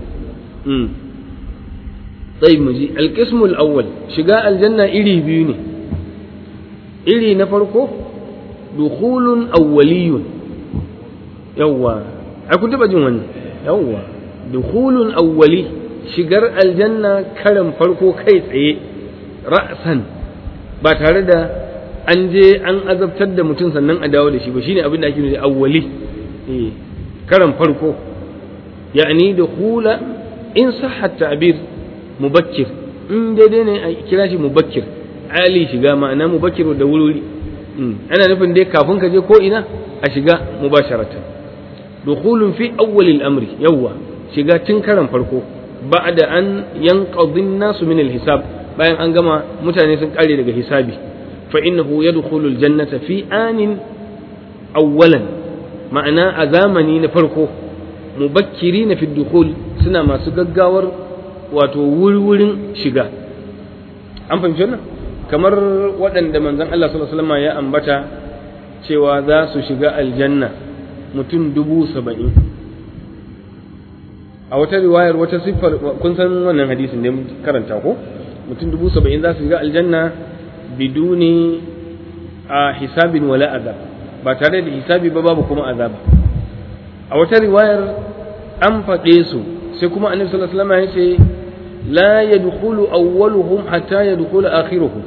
tsayi mu ji alƙismul awwal shiga aljanna iri biyu ne iri na farko dukhulun awwaliyun yawwa ai kun taɓa jin wannan yawwa dukhulun awwali shigar aljanna karan farko kai tsaye ra'san ba tare da an je an azabtar da mutum sannan a dawo da shi ba shine abin da ake nufi awwali eh karan farko ya'ni da hula in sahha ta'bir mubakkir in daidai ne a kira shi mubakkir ali shiga ma'ana mubakkir da wuri ana nufin dai kafin ka je ko ina a shiga mubasharatan dukhulun fi awwalil amri yawwa shiga tun karan farko ba'da an yanqadhi nasu min hisab bayan an gama mutane sun kare daga hisabi fa innahu yadkhulu aljannata fi anin awwalan ma'ana a zamani na farko mubakkirina fi dukhul suna masu gaggawar wato wurwurin shiga an fahimci wannan kamar waɗanda manzon Allah sallallahu alaihi wasallam ya ambata cewa za su shiga aljanna mutum dubu saba'in a wata riwayar wata siffar kun san wannan hadisin da karanta ko mutum dubu saba'in za su shiga aljanna biduni a hisabin wala azab ba tare da hisabi ba babu kuma azaba a wata riwayar an faɗe su sai kuma annabi sallallahu alaihi wasallam ya ce la yadkhulu awwaluhum hatta yadkhulu akhiruhum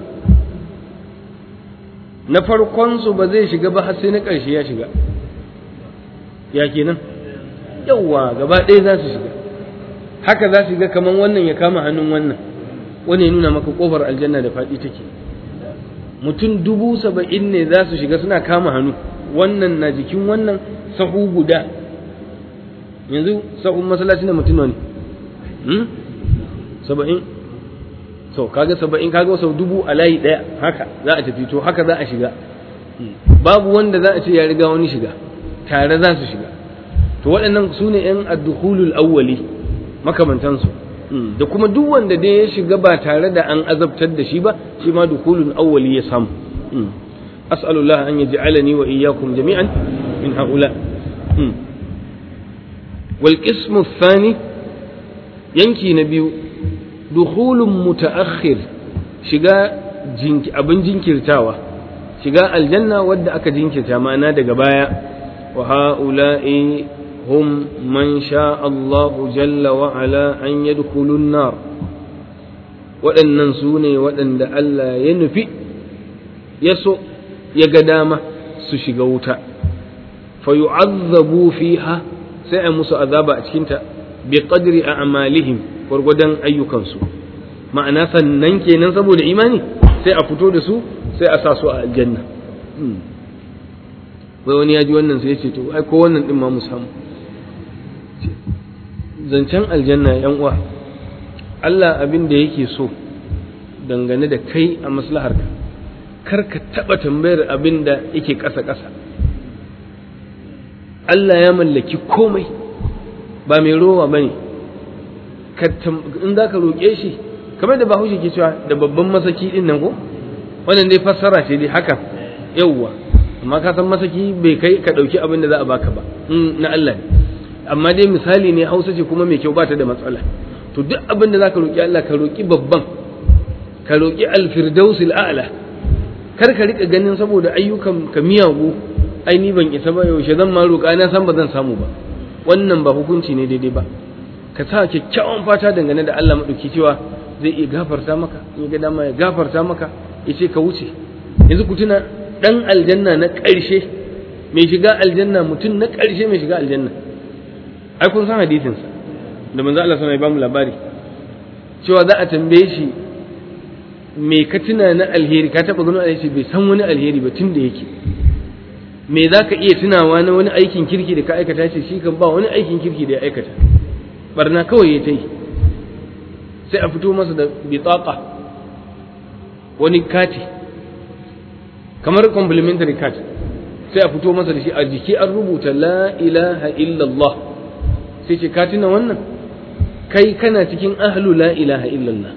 na farkon su ba zai shiga ba har sai na ƙarshe ya shiga ya kenan yawwa gaba ɗaya za su shiga haka za su ga kaman wannan ya kama hannun wannan wani ya nuna maka kofar aljanna da faɗi take mutum dubu saba'in ne za su shiga suna kama hannu wannan na jikin wannan sahu guda yanzu sahun masallaci na mutum ne saba'in so kaga saba'in kaga sau dubu a layi ɗaya haka za a tafi to haka za a shiga babu wanda za a ce ya riga wani shiga tare za su shiga to waɗannan su ne ‘yan addukulul awwali makamantansu da kuma duk wanda dai ya shiga ba tare da an azabtar da shi ba shi ma dukulun awwali ya samu as'alullah an yaj'alani wa iyyakum jami'an min haula wal qismu thani yanki na biyu dukhulun mutaakhir shiga abin jinkirtawa shiga aljanna wadda aka jinkirta ma'ana daga baya wa ha'ula'i هم من شاء الله جل وعلا أن يدخلوا النار waɗannan su ne waɗanda Allah ya nufi ya so ya ga dama su shiga wuta fa yu'azzabu fiha sai a musu azaba a cikinta bi qadri a'malihim gwargwadon ayyukansu ma'ana sannan kenan saboda imani sai a fito da su sai a sa su a aljanna wai wani ya ji wannan sai ya ce to ai ko wannan din ma mu samu zancen aljanna yan uwa Allah abin da yake so dangane da kai a maslaharka kar ka taɓa tambayar abin da yake ƙasa-ƙasa Allah ya mallaki komai ba mai rowa ba ne in za ka roƙe shi kamar da bahaushe ke cewa da babban masaki ɗin nan ko wannan dai fassara ce dai haka yauwa amma ka san masaki bai kai ka ɗauki abin da za a baka ba na Allah ne amma dai misali ne hausa ce kuma mai kyau ba ta da matsala to duk abin da zaka roki Allah ka roki babban ka roki alfirdausil a'la kar ka rika ganin saboda ayyukan ka miyagu ai ni ban isa ba yaushe zan ma roƙa na san ba zan samu ba wannan ba hukunci ne daidai ba ka sa kyakkyawan fata dangane da Allah madauki cewa zai iya gafarta maka in ga dama ya gafarta maka yace ka wuce yanzu ku tuna dan aljanna na ƙarshe mai shiga aljanna mutum na ƙarshe mai shiga aljanna ai kun san hadisinsa da manzo Allah sana ya bamu labari cewa za a tambaye shi me ka tuna na alheri ka taba ganin alheri bai san wani alheri ba tun da yake me za ka iya tunawa na wani aikin kirki da ka aikata ce shi kan ba wani aikin kirki da ya aikata barna kawai ya ta yi sai a fito masa da bitaqa wani kati kamar complimentary card sai a fito masa da shi a jiki an rubuta la ilaha illallah sai ce ka tuna wannan kai kana cikin ahlu la ilaha illallah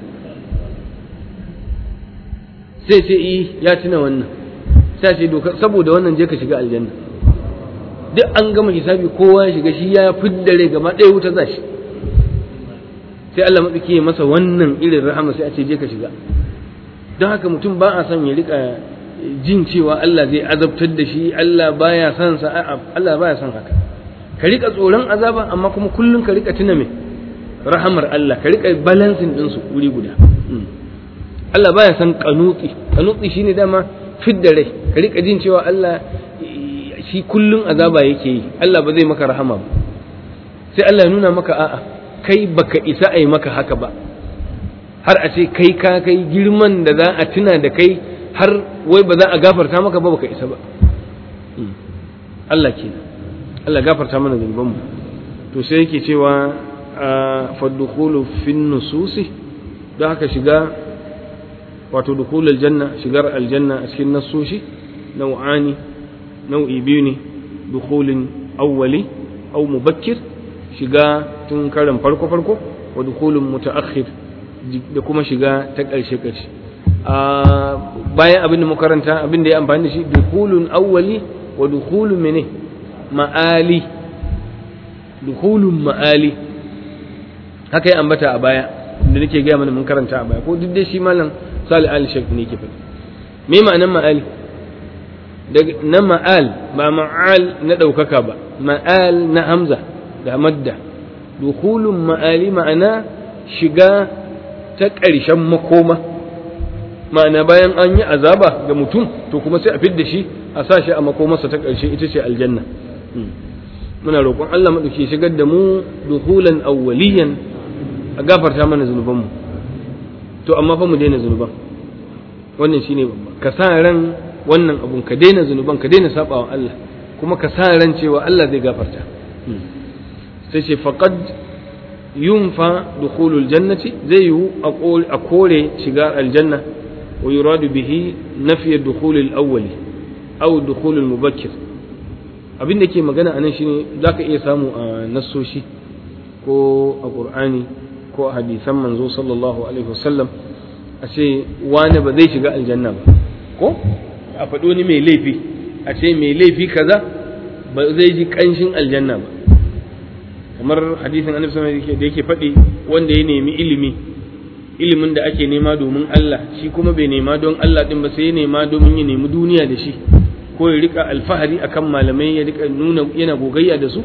sai ce i ya tuna wannan sai ce doka saboda wannan je ka shiga aljanna duk an gama hisabi kowa ya shiga shi ya fidda rai gaba ɗaya wuta za shi sai Allah matsaki ya masa wannan irin rahama sai a ce je ka shiga don haka mutum ba a son ya rika jin cewa Allah zai azabtar da shi Allah baya son sa Allah baya son haka ka rika tsoron azaba amma kuma kullum ka rika tuna me rahamar Allah ka rika balancing din su wuri guda Allah baya son kanuti kanuti shine dama fidda rai ka rika jin cewa Allah shi kullum azaba yake yi Allah ba zai maka rahama ba sai Allah ya nuna maka a'a kai baka isa a yi maka haka ba har a ce kai ka kai girman da za a tuna da kai har wai ba za a gafarta maka ba baka isa ba Allah kenan Allah gafarta mana zunubanmu to sai yake cewa faddukulu fin nususi don haka shiga wato dukulul janna shigar aljanna a cikin nassoshi nau'ani nau'i biyu ne dukulin awwali au mubakkir shiga tun karan farko farko wa dukulun mutaakhir da kuma shiga ta ƙarshe ƙarshe bayan abin da makaranta abin da ya amfani da shi dukulun awwali wa dukulun mene ma'ali dukulun ma'ali haka ya ambata a baya da nake gaya mana mun karanta a baya ko duk dai shi malam salih ali shek ne ke faɗi me ma'anan ma'ali na ma'al ba ma'al na ɗaukaka ba ma'al na hamza da madda dukulun ma'ali ma'ana shiga ta ƙarshen makoma ma'ana bayan an yi azaba ga mutum to kuma sai a fidda shi a sa shi a makomarsa ta ƙarshe ita ce aljanna muna roƙon Allah maɗauki shigar da mu dukulan awwaliyan a gafarta mana zunubanmu to amma fa mu daina zunuban wannan shine babba ka sa ran wannan abun ka daina zunuban ka daina sabawa Allah kuma ka sa ran cewa Allah zai gafarta sai ce faqad yunfa dukhulul jannati zai yi a kore shiga aljanna wa yuradu bihi nafiy dukhulul awwali aw dukhulul mubakkir abin da ke magana anan shine zaka iya samu a nassoshi ko a qur'ani ko a hadisan manzo sallallahu alaihi wasallam a ce wani ba zai shiga aljanna ba ko a faɗo ni mai laifi a ce mai laifi kaza ba zai ji ƙanshin aljanna ba kamar hadisin annabi sallallahu alaihi da yake faɗi wanda ya nemi ilimi ilimin da ake nema domin Allah shi kuma bai nema don Allah din ba sai ya nema domin ya nemi duniya da shi ko ya rika alfahari akan malamai ya rika nuna yana gogayya da su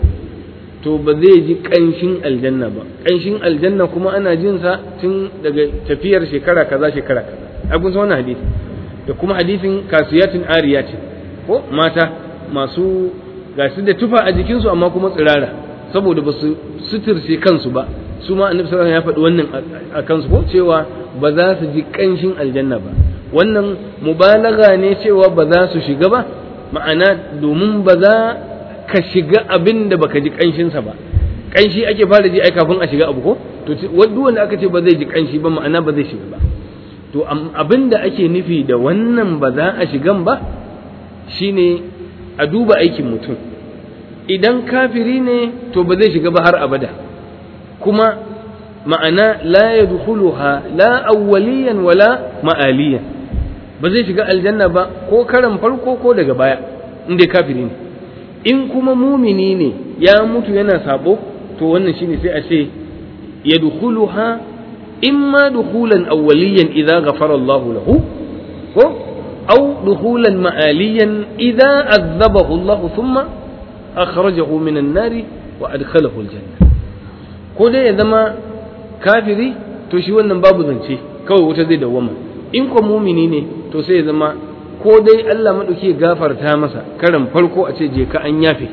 to ba zai ji ƙanshin aljanna ba ƙanshin aljanna kuma ana jin sa tun daga tafiyar shekara kaza shekara kaza ai kun san wannan hadisi da kuma hadisin kasiyatin ariyatin ko mata masu gasu da tufa a jikinsu amma kuma tsirara saboda ba su suturce kansu ba su ma annabi sallallahu ya faɗi wannan a kansu ko cewa ba za su ji ƙanshin aljanna ba wannan mubalaga ne cewa ba za su shiga ba ma'ana domin ba za ka shiga abin da baka ji ƙanshinsa ba ƙanshi ake fara ji ai kafin a shiga abu ko to duk wanda aka ce ba zai ji ƙanshi ba ma'ana ba zai shiga ba to abin da ake nufi da wannan ba za a shigan ba shine a duba aikin mutum idan kafiri ne to ba zai shiga ba har abada kuma ma'ana la yadkhuluha la awwaliyan wala ma'aliyan ba zai shiga aljanna ba ko karan farko ko daga baya in dai kafiri ne in kuma mumini ne ya mutu yana sabo to wannan shine sai a ce yadkhuluha imma dukhulan awwaliyan idza ghafara Allahu lahu ko aw dukhulan ma'aliyan idza azabahu Allah thumma akhrajahu min an-nari wa adkhalahu al-janna ko dai ya zama kafiri to shi wannan babu zance kawai wuta zai dawwama in ko mumini ne to sai ya zama ko dai Allah madauki ya gafarta masa karan farko a ce je ka an yafe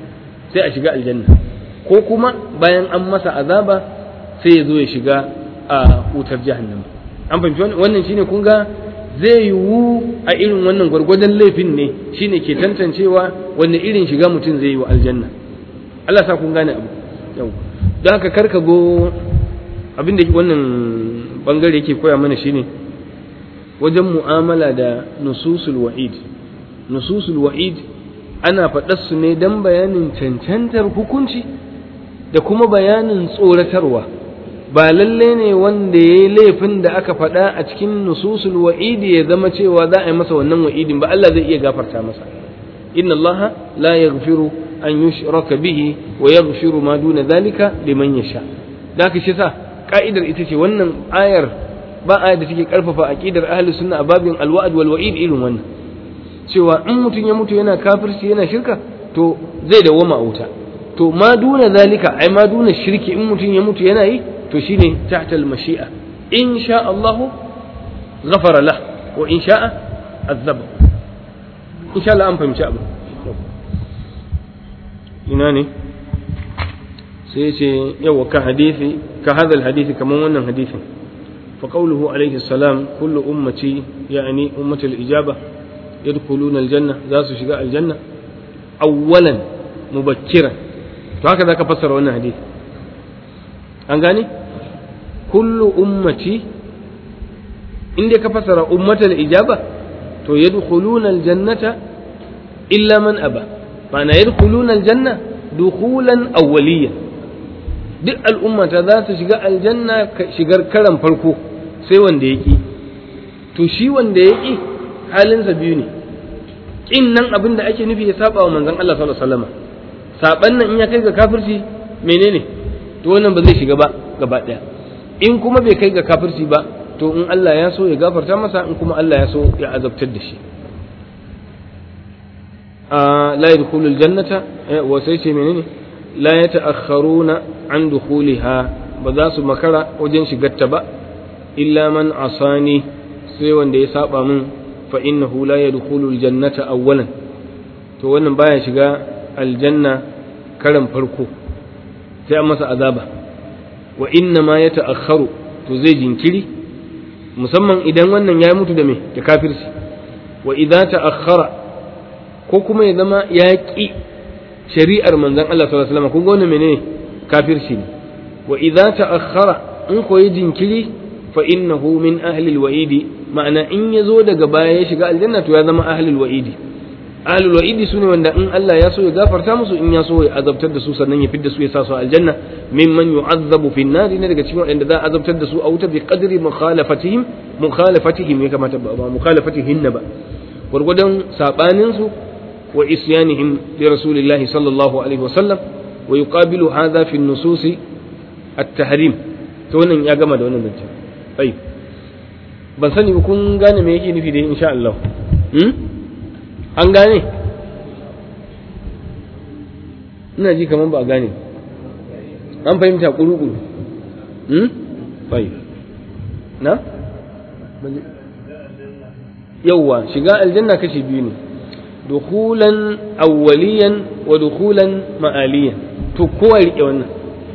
sai a shiga aljanna ko kuma bayan an masa azaba sai ya zo ya shiga a wutar jahannama an fahimci wannan shine kun ga zai yiwu a irin wannan gwargwadon laifin ne shine ke tantancewa wanne irin shiga mutum zai yi wa aljanna Allah sa kun gane abu yau don haka karka go abin da wannan bangare yake koya mana shine wajen mu'amala da nususul wa'id nususul wa'id ana faɗar su ne don bayanin cancantar hukunci da kuma bayanin tsoratarwa ba lalle ne wanda ya yi laifin da aka faɗa a cikin nususul wa'idi ya zama cewa za a yi masa wannan wa'idin ba Allah zai iya gafarta masa inna Allah la yaghfiru an yushraka bihi wa yaghfiru ma duna zalika liman yasha da haka shi sa ka'idar ita ce wannan ayar ba ayar da take karfafa aqidar ahli sunna a babin alwa'd wal wa'id irin wannan cewa in mutum ya mutu yana kafirci yana shirka to zai dawwama a wuta to ma duna zalika ai ma duna shirki in mutum ya mutu yana yi to shine tahta al-mashi'a in sha Allah ghafara lah wa in sha'a azaba insha Allah an fahimci abu ina ne sai ce yawa ka hadisi ka hadha al-hadisi kaman wannan hadisin fa qawluhu alayhi salam kullu ummati yani ummati al-ijaba yadkhuluna al-janna za su shiga al-janna awwalan mubakkiran to haka zaka fassara wannan hadisi an gane kullu ummati inda ka fasara ummatal ijaba to yadkhuluna aljannata illa man aba ma'ana yadkhuluna aljanna dukhulan awwaliya duk al'ummata za su shiga aljanna shigar karan farko sai wanda yaki to shi wanda yaki halinsa biyu ne kin nan abin da ake nufi ya saba wa manzon Allah sallallahu alaihi wasallam saban nan in ya kai ga kafirci menene to wannan ba zai shiga ba gaba ɗaya in kuma bai kai ga kafirci ba to in Allah ya so ya gafarta masa in kuma Allah ya so ya azabtar da shi la yadkhulu aljannata wa sai ce menene la yata'akhkharuna an dukhuliha ba za su makara wajen shigarta ba illa man asani sai wanda ya saba min fa innahu la yadkhulu aljannata awwalan to wannan baya shiga aljanna karan farko sai an masa azaba wa inna ma yata'akhkharu to zai jinkiri musamman idan wannan ya mutu da me da kafirci wa idza ta'akhkhara ko kuma ya zama ya ƙi shari'ar manzon Allah sallallahu alaihi wasallam kun ga wannan menene kafirci ne wa idza ta'akhkhara in ko ya jinkiri fa innahu min ahli alwa'idi ma'ana in ya zo daga baya ya shiga aljanna to ya zama ahli alwa'idi ahli alwa'idi sune wanda in Allah ya so ya gafarta musu in ya so ya azabtar da su sannan ya fidda su ya sa su aljanna mimman yu'azzabu fi an ne daga cikin wanda za a azabtar da su a wuta bi qadri mukhalafatihim mukhalafatihim ya kamata ba mukhalafatihin ba gwargwadon sabanin su wa isyanihim li rasulillahi sallallahu alaihi wasallam wa yuqabilu hadha fi an-nusus at-tahrim to wannan ya gama da wannan zance ai ban sani kun gane me yake nufi da insha Allah hmm? an gane ina ji kamar ba a gane an fahimta kuru-kuru hmm? ai na? yauwa shiga aljanna kashi biyu ne dukulan awwaliyan wa dukulan ma'aliyan to kowa riƙe wannan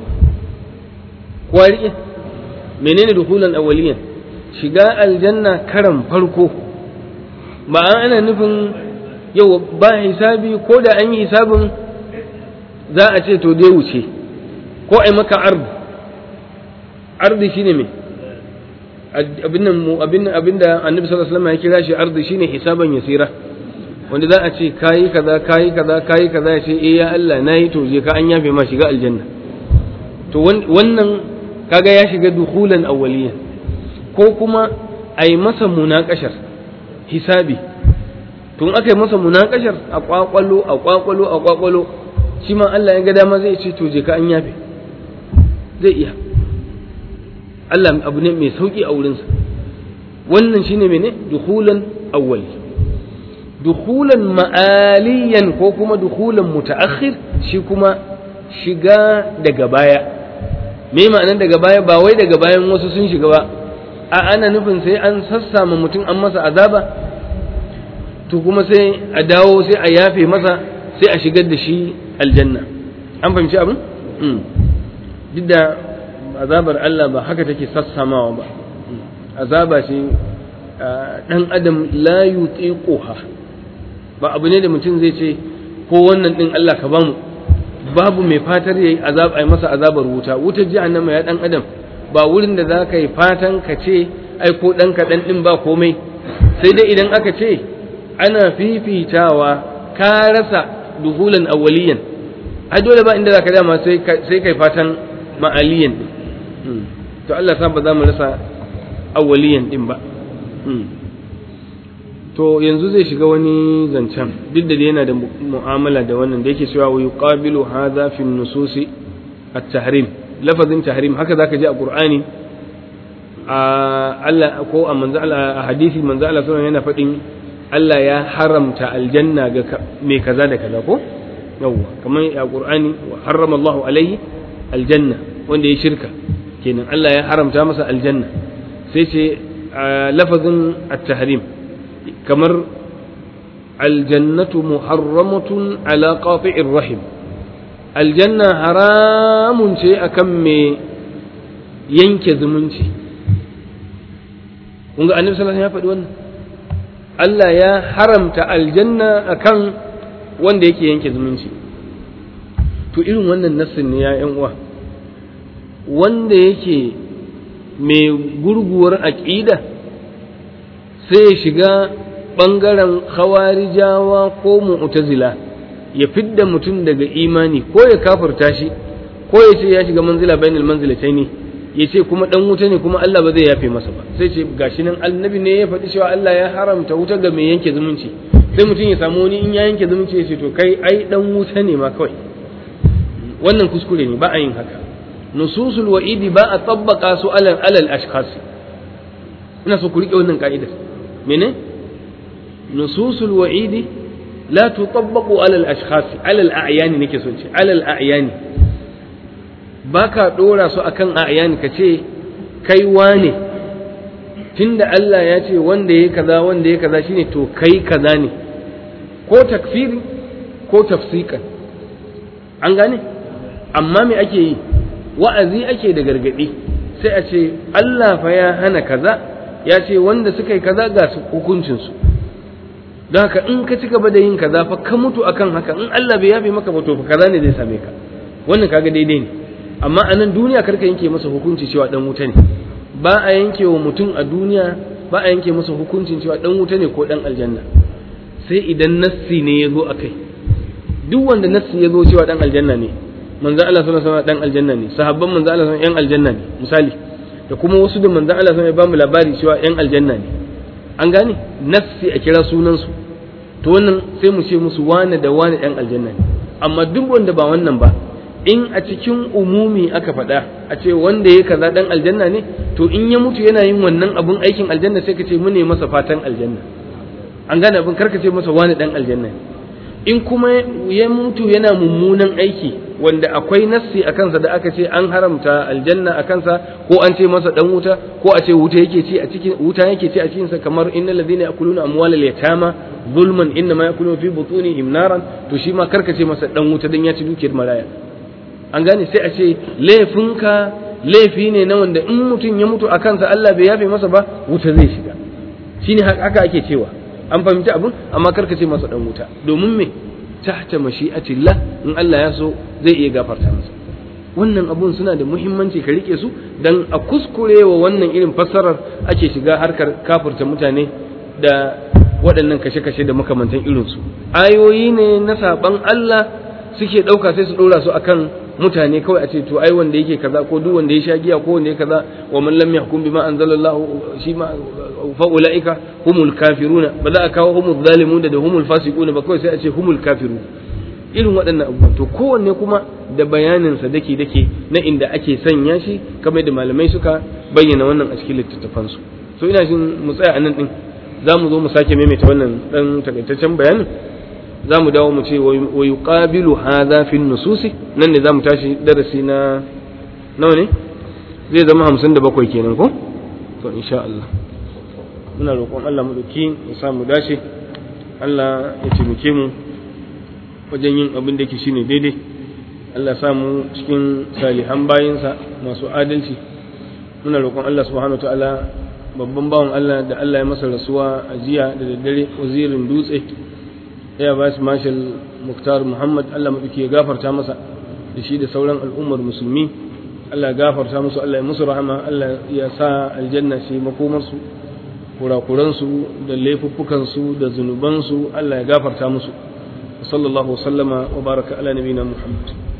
kowa riƙe menene dukulan awwaliyan shiga aljanna karan farko ba ana nufin yau ba hisabi ko da an yi hisabin za a ce to dai wuce ko ai maka ardi ardi shine me abin nan abin abinda annabi sallallahu alaihi wasallam ya kira shi ardi shine hisaban yasira wanda za a ce kayi kaza kayi kaza kayi kaza ya ce eh ya Allah nayi to je ka an yafe ma shiga aljanna to wannan kaga ya shiga dukhulan awwaliyan ko kuma ai masa munakashar hisabi tun aka yi masa munakashar a kwakwalo a kwakwalo a kwakwalo shi ma Allah ya ga dama zai ce to je ka an yafe zai iya Allah abu ne mai sauki a wurinsa wannan shine mene dukhulan awwali dukhulan ma'aliyan ko kuma dukhulan mutaakhir shi kuma shiga daga baya me ma'anar daga baya ba wai daga bayan wasu sun shiga ba a ana nufin sai an sassama mutum an masa azaba to kuma sai a dawo sai a yafe masa sai a shigar da shi aljanna an fahimci abin duk da azabar Allah ba haka take sassamawa ba azaba ce dan adam la yutiquha ba abu ne da mutum zai ce ko wannan din Allah ka bamu babu mai fatar yayi azab ai masa azabar wuta wutar jahannama ya dan adam ba wurin da za ka yi fatan ka ce ai ko dan kaɗan din ba komai sai dai idan aka ce ana fifitawa ka rasa duhulan awwaliyan ai dole ba inda zaka dama sai sai kai fatan ma'aliyan din to Allah sa ba za mu rasa awwaliyan din ba to yanzu zai shiga wani zancen duk da yana da mu'amala da wannan da yake cewa wa yuqabilu hadha fi nususi at-tahrim lafazin tahrim haka zaka ji a qur'ani a Allah ko a manzo Allah a hadisi manzo Allah sallallahu yana faɗin Allah ya haramta aljanna ga mai kaza da kaza ko yawwa kamar a qur'ani wa harrama Allahu alaihi aljanna wanda ya shirka kenan Allah ya haramta masa aljanna sai ce lafazin at-tahrim kamar aljannatu muharramatun ala qati'ir rahim aljanna haramun ce akan mai yanke zumunci kun ga annabi sallallahu alaihi wasallam ya faɗi wannan Allah ya haramta aljanna akan wanda yake yanke zumunci to irin wannan nassin ne ya yan uwa wanda yake mai gurguwar aƙida sai ya shiga ɓangaren khawarijawa ko mu'tazila ya fidda mutum daga imani ko ya kafirta shi ko ya ce ya shiga manzila bainal manzilataini ya ce kuma dan wuta ne kuma Allah ba zai yafe masa ba sai ce gashi nan annabi ne ya faɗi cewa Allah ya haramta wuta ga mai yanke zumunci sai mutum ya samu wani in ya yanke zumunci ya ce to kai ai dan wuta ne ma kawai wannan kuskure ne ba a yin haka nususul wa'idi ba a tabbaka su alal alal ashkhas ina so ku rike wannan ka'idar mene nususul wa'idi la tutabbaqu ala al-ashkhas ala al-a'yan nake so ce ala al-a'yan baka dora su akan a'yan ka ce kai wane tunda Allah ya ce wanda yayi kaza wanda yayi kaza shine to kai kaza ne ko takfiri ko tafsikan an gane amma me ake yi wa'azi ake da gargadi sai a ce Allah fa ya hana kaza ya ce wanda suka yi kaza ga su hukuncinsu don haka in ka ci gaba da yin kaza fa ka mutu akan haka in Allah bai yafe maka ba to fa kaza ne zai same ka wannan kaga daidai ne amma a nan duniya karka yanke masa hukunci cewa dan wuta ne ba a yanke wa mutum a duniya ba a yanke masa hukuncin cewa dan wuta ne ko dan aljanna sai idan nassi ne ya zo a kai duk wanda nassi ya zo cewa dan aljanna ne manzo Allah sallallahu alaihi wasallam dan aljanna ne sahabban manzo Allah sallallahu alaihi wasallam yan aljanna ne misali da kuma wasu da manzo Allah sallallahu alaihi wasallam ya ba mu labari cewa yan aljanna ne an gane nassi a kira sunan su to wannan sai mu ce musu wane da wane yan aljanna ne amma duk wanda ba wannan ba in a cikin umumi aka faɗa a ce wanda ya kaza dan aljanna ne to in ya mutu yana yin wannan abun aikin aljanna sai ka ce mu ne masa fatan aljanna an gane abin karka ce masa wani dan aljanna ne in kuma ya mutu yana mummunan aiki wanda akwai nassi a kansa da aka ce an haramta aljanna a kansa ko an ce masa dan wuta ko a ce wuta yake ci a cikin wuta yake ci a cikin sa kamar innal ladina yakuluna amwalal yatama zulman inna ma yakuluna fi butunihim naran to shi ma karka ce masa dan wuta dan ya ci dukiyar maraya an gane sai a ce laifinka laifi ne na wanda in mutum ya mutu a kansa Allah bai yafe masa ba wuta zai shiga shine haka ake cewa an fahimci abin amma karka ce masa dan wuta domin me tahta mashi'atillah in Allah ya so zai iya gafarta masa wannan abun suna da muhimmanci ka rike su dan a kuskure wa wannan irin fassarar ake shiga harkar kafirta mutane da waɗannan kashe-kashe da makamantan irinsu ayoyi ne na saban Allah suke ɗauka sai su ɗora su akan mutane kawai a ce to ai wanda yake kaza ko duk wanda ya sha giya ko wanda ya kaza wa man lam yahkum bima anzalallahu shi ma fa ulaika humul kafiruna ba za a kawo humul zalimun da humul fasiquna ba kawai sai a ce humul kafirun irin waɗannan abubuwan to kowanne kuma da bayanin sa dake dake na inda ake sanya shi kamar da malamai suka bayyana wannan a cikin littattafan su so ina jin mu tsaya a nan din za mu zo mu sake maimaita wannan dan takaitaccen bayanin za mu dawo mu ce wa yuqabilu hadha fi nususi nan ne za mu tashi darasi na nawa ne zai zama hamsin da bakwai kenan ko to insha Allah muna roƙon Allah mu ɗauki ya sa mu dace Allah ya taimake mu wajen yin abin da yake shine daidai Allah ya sa mu cikin salihan bayinsa masu adalci muna roƙon Allah subhanahu wa ta'ala babban bawan Allah da Allah ya masa rasuwa a jiya da daddare wazirin dutse ya ba su mashal muktar muhammad allah maɗauki ya gafarta masa da shi da sauran al'ummar musulmi allah ya gafarta musu allah ya musu rahama allah ya sa aljanna shi makomarsu kurakuransu da laifuffukansu da zunubansu allah ya gafarta musu sallallahu wasallama wa baraka ala nabina muhammad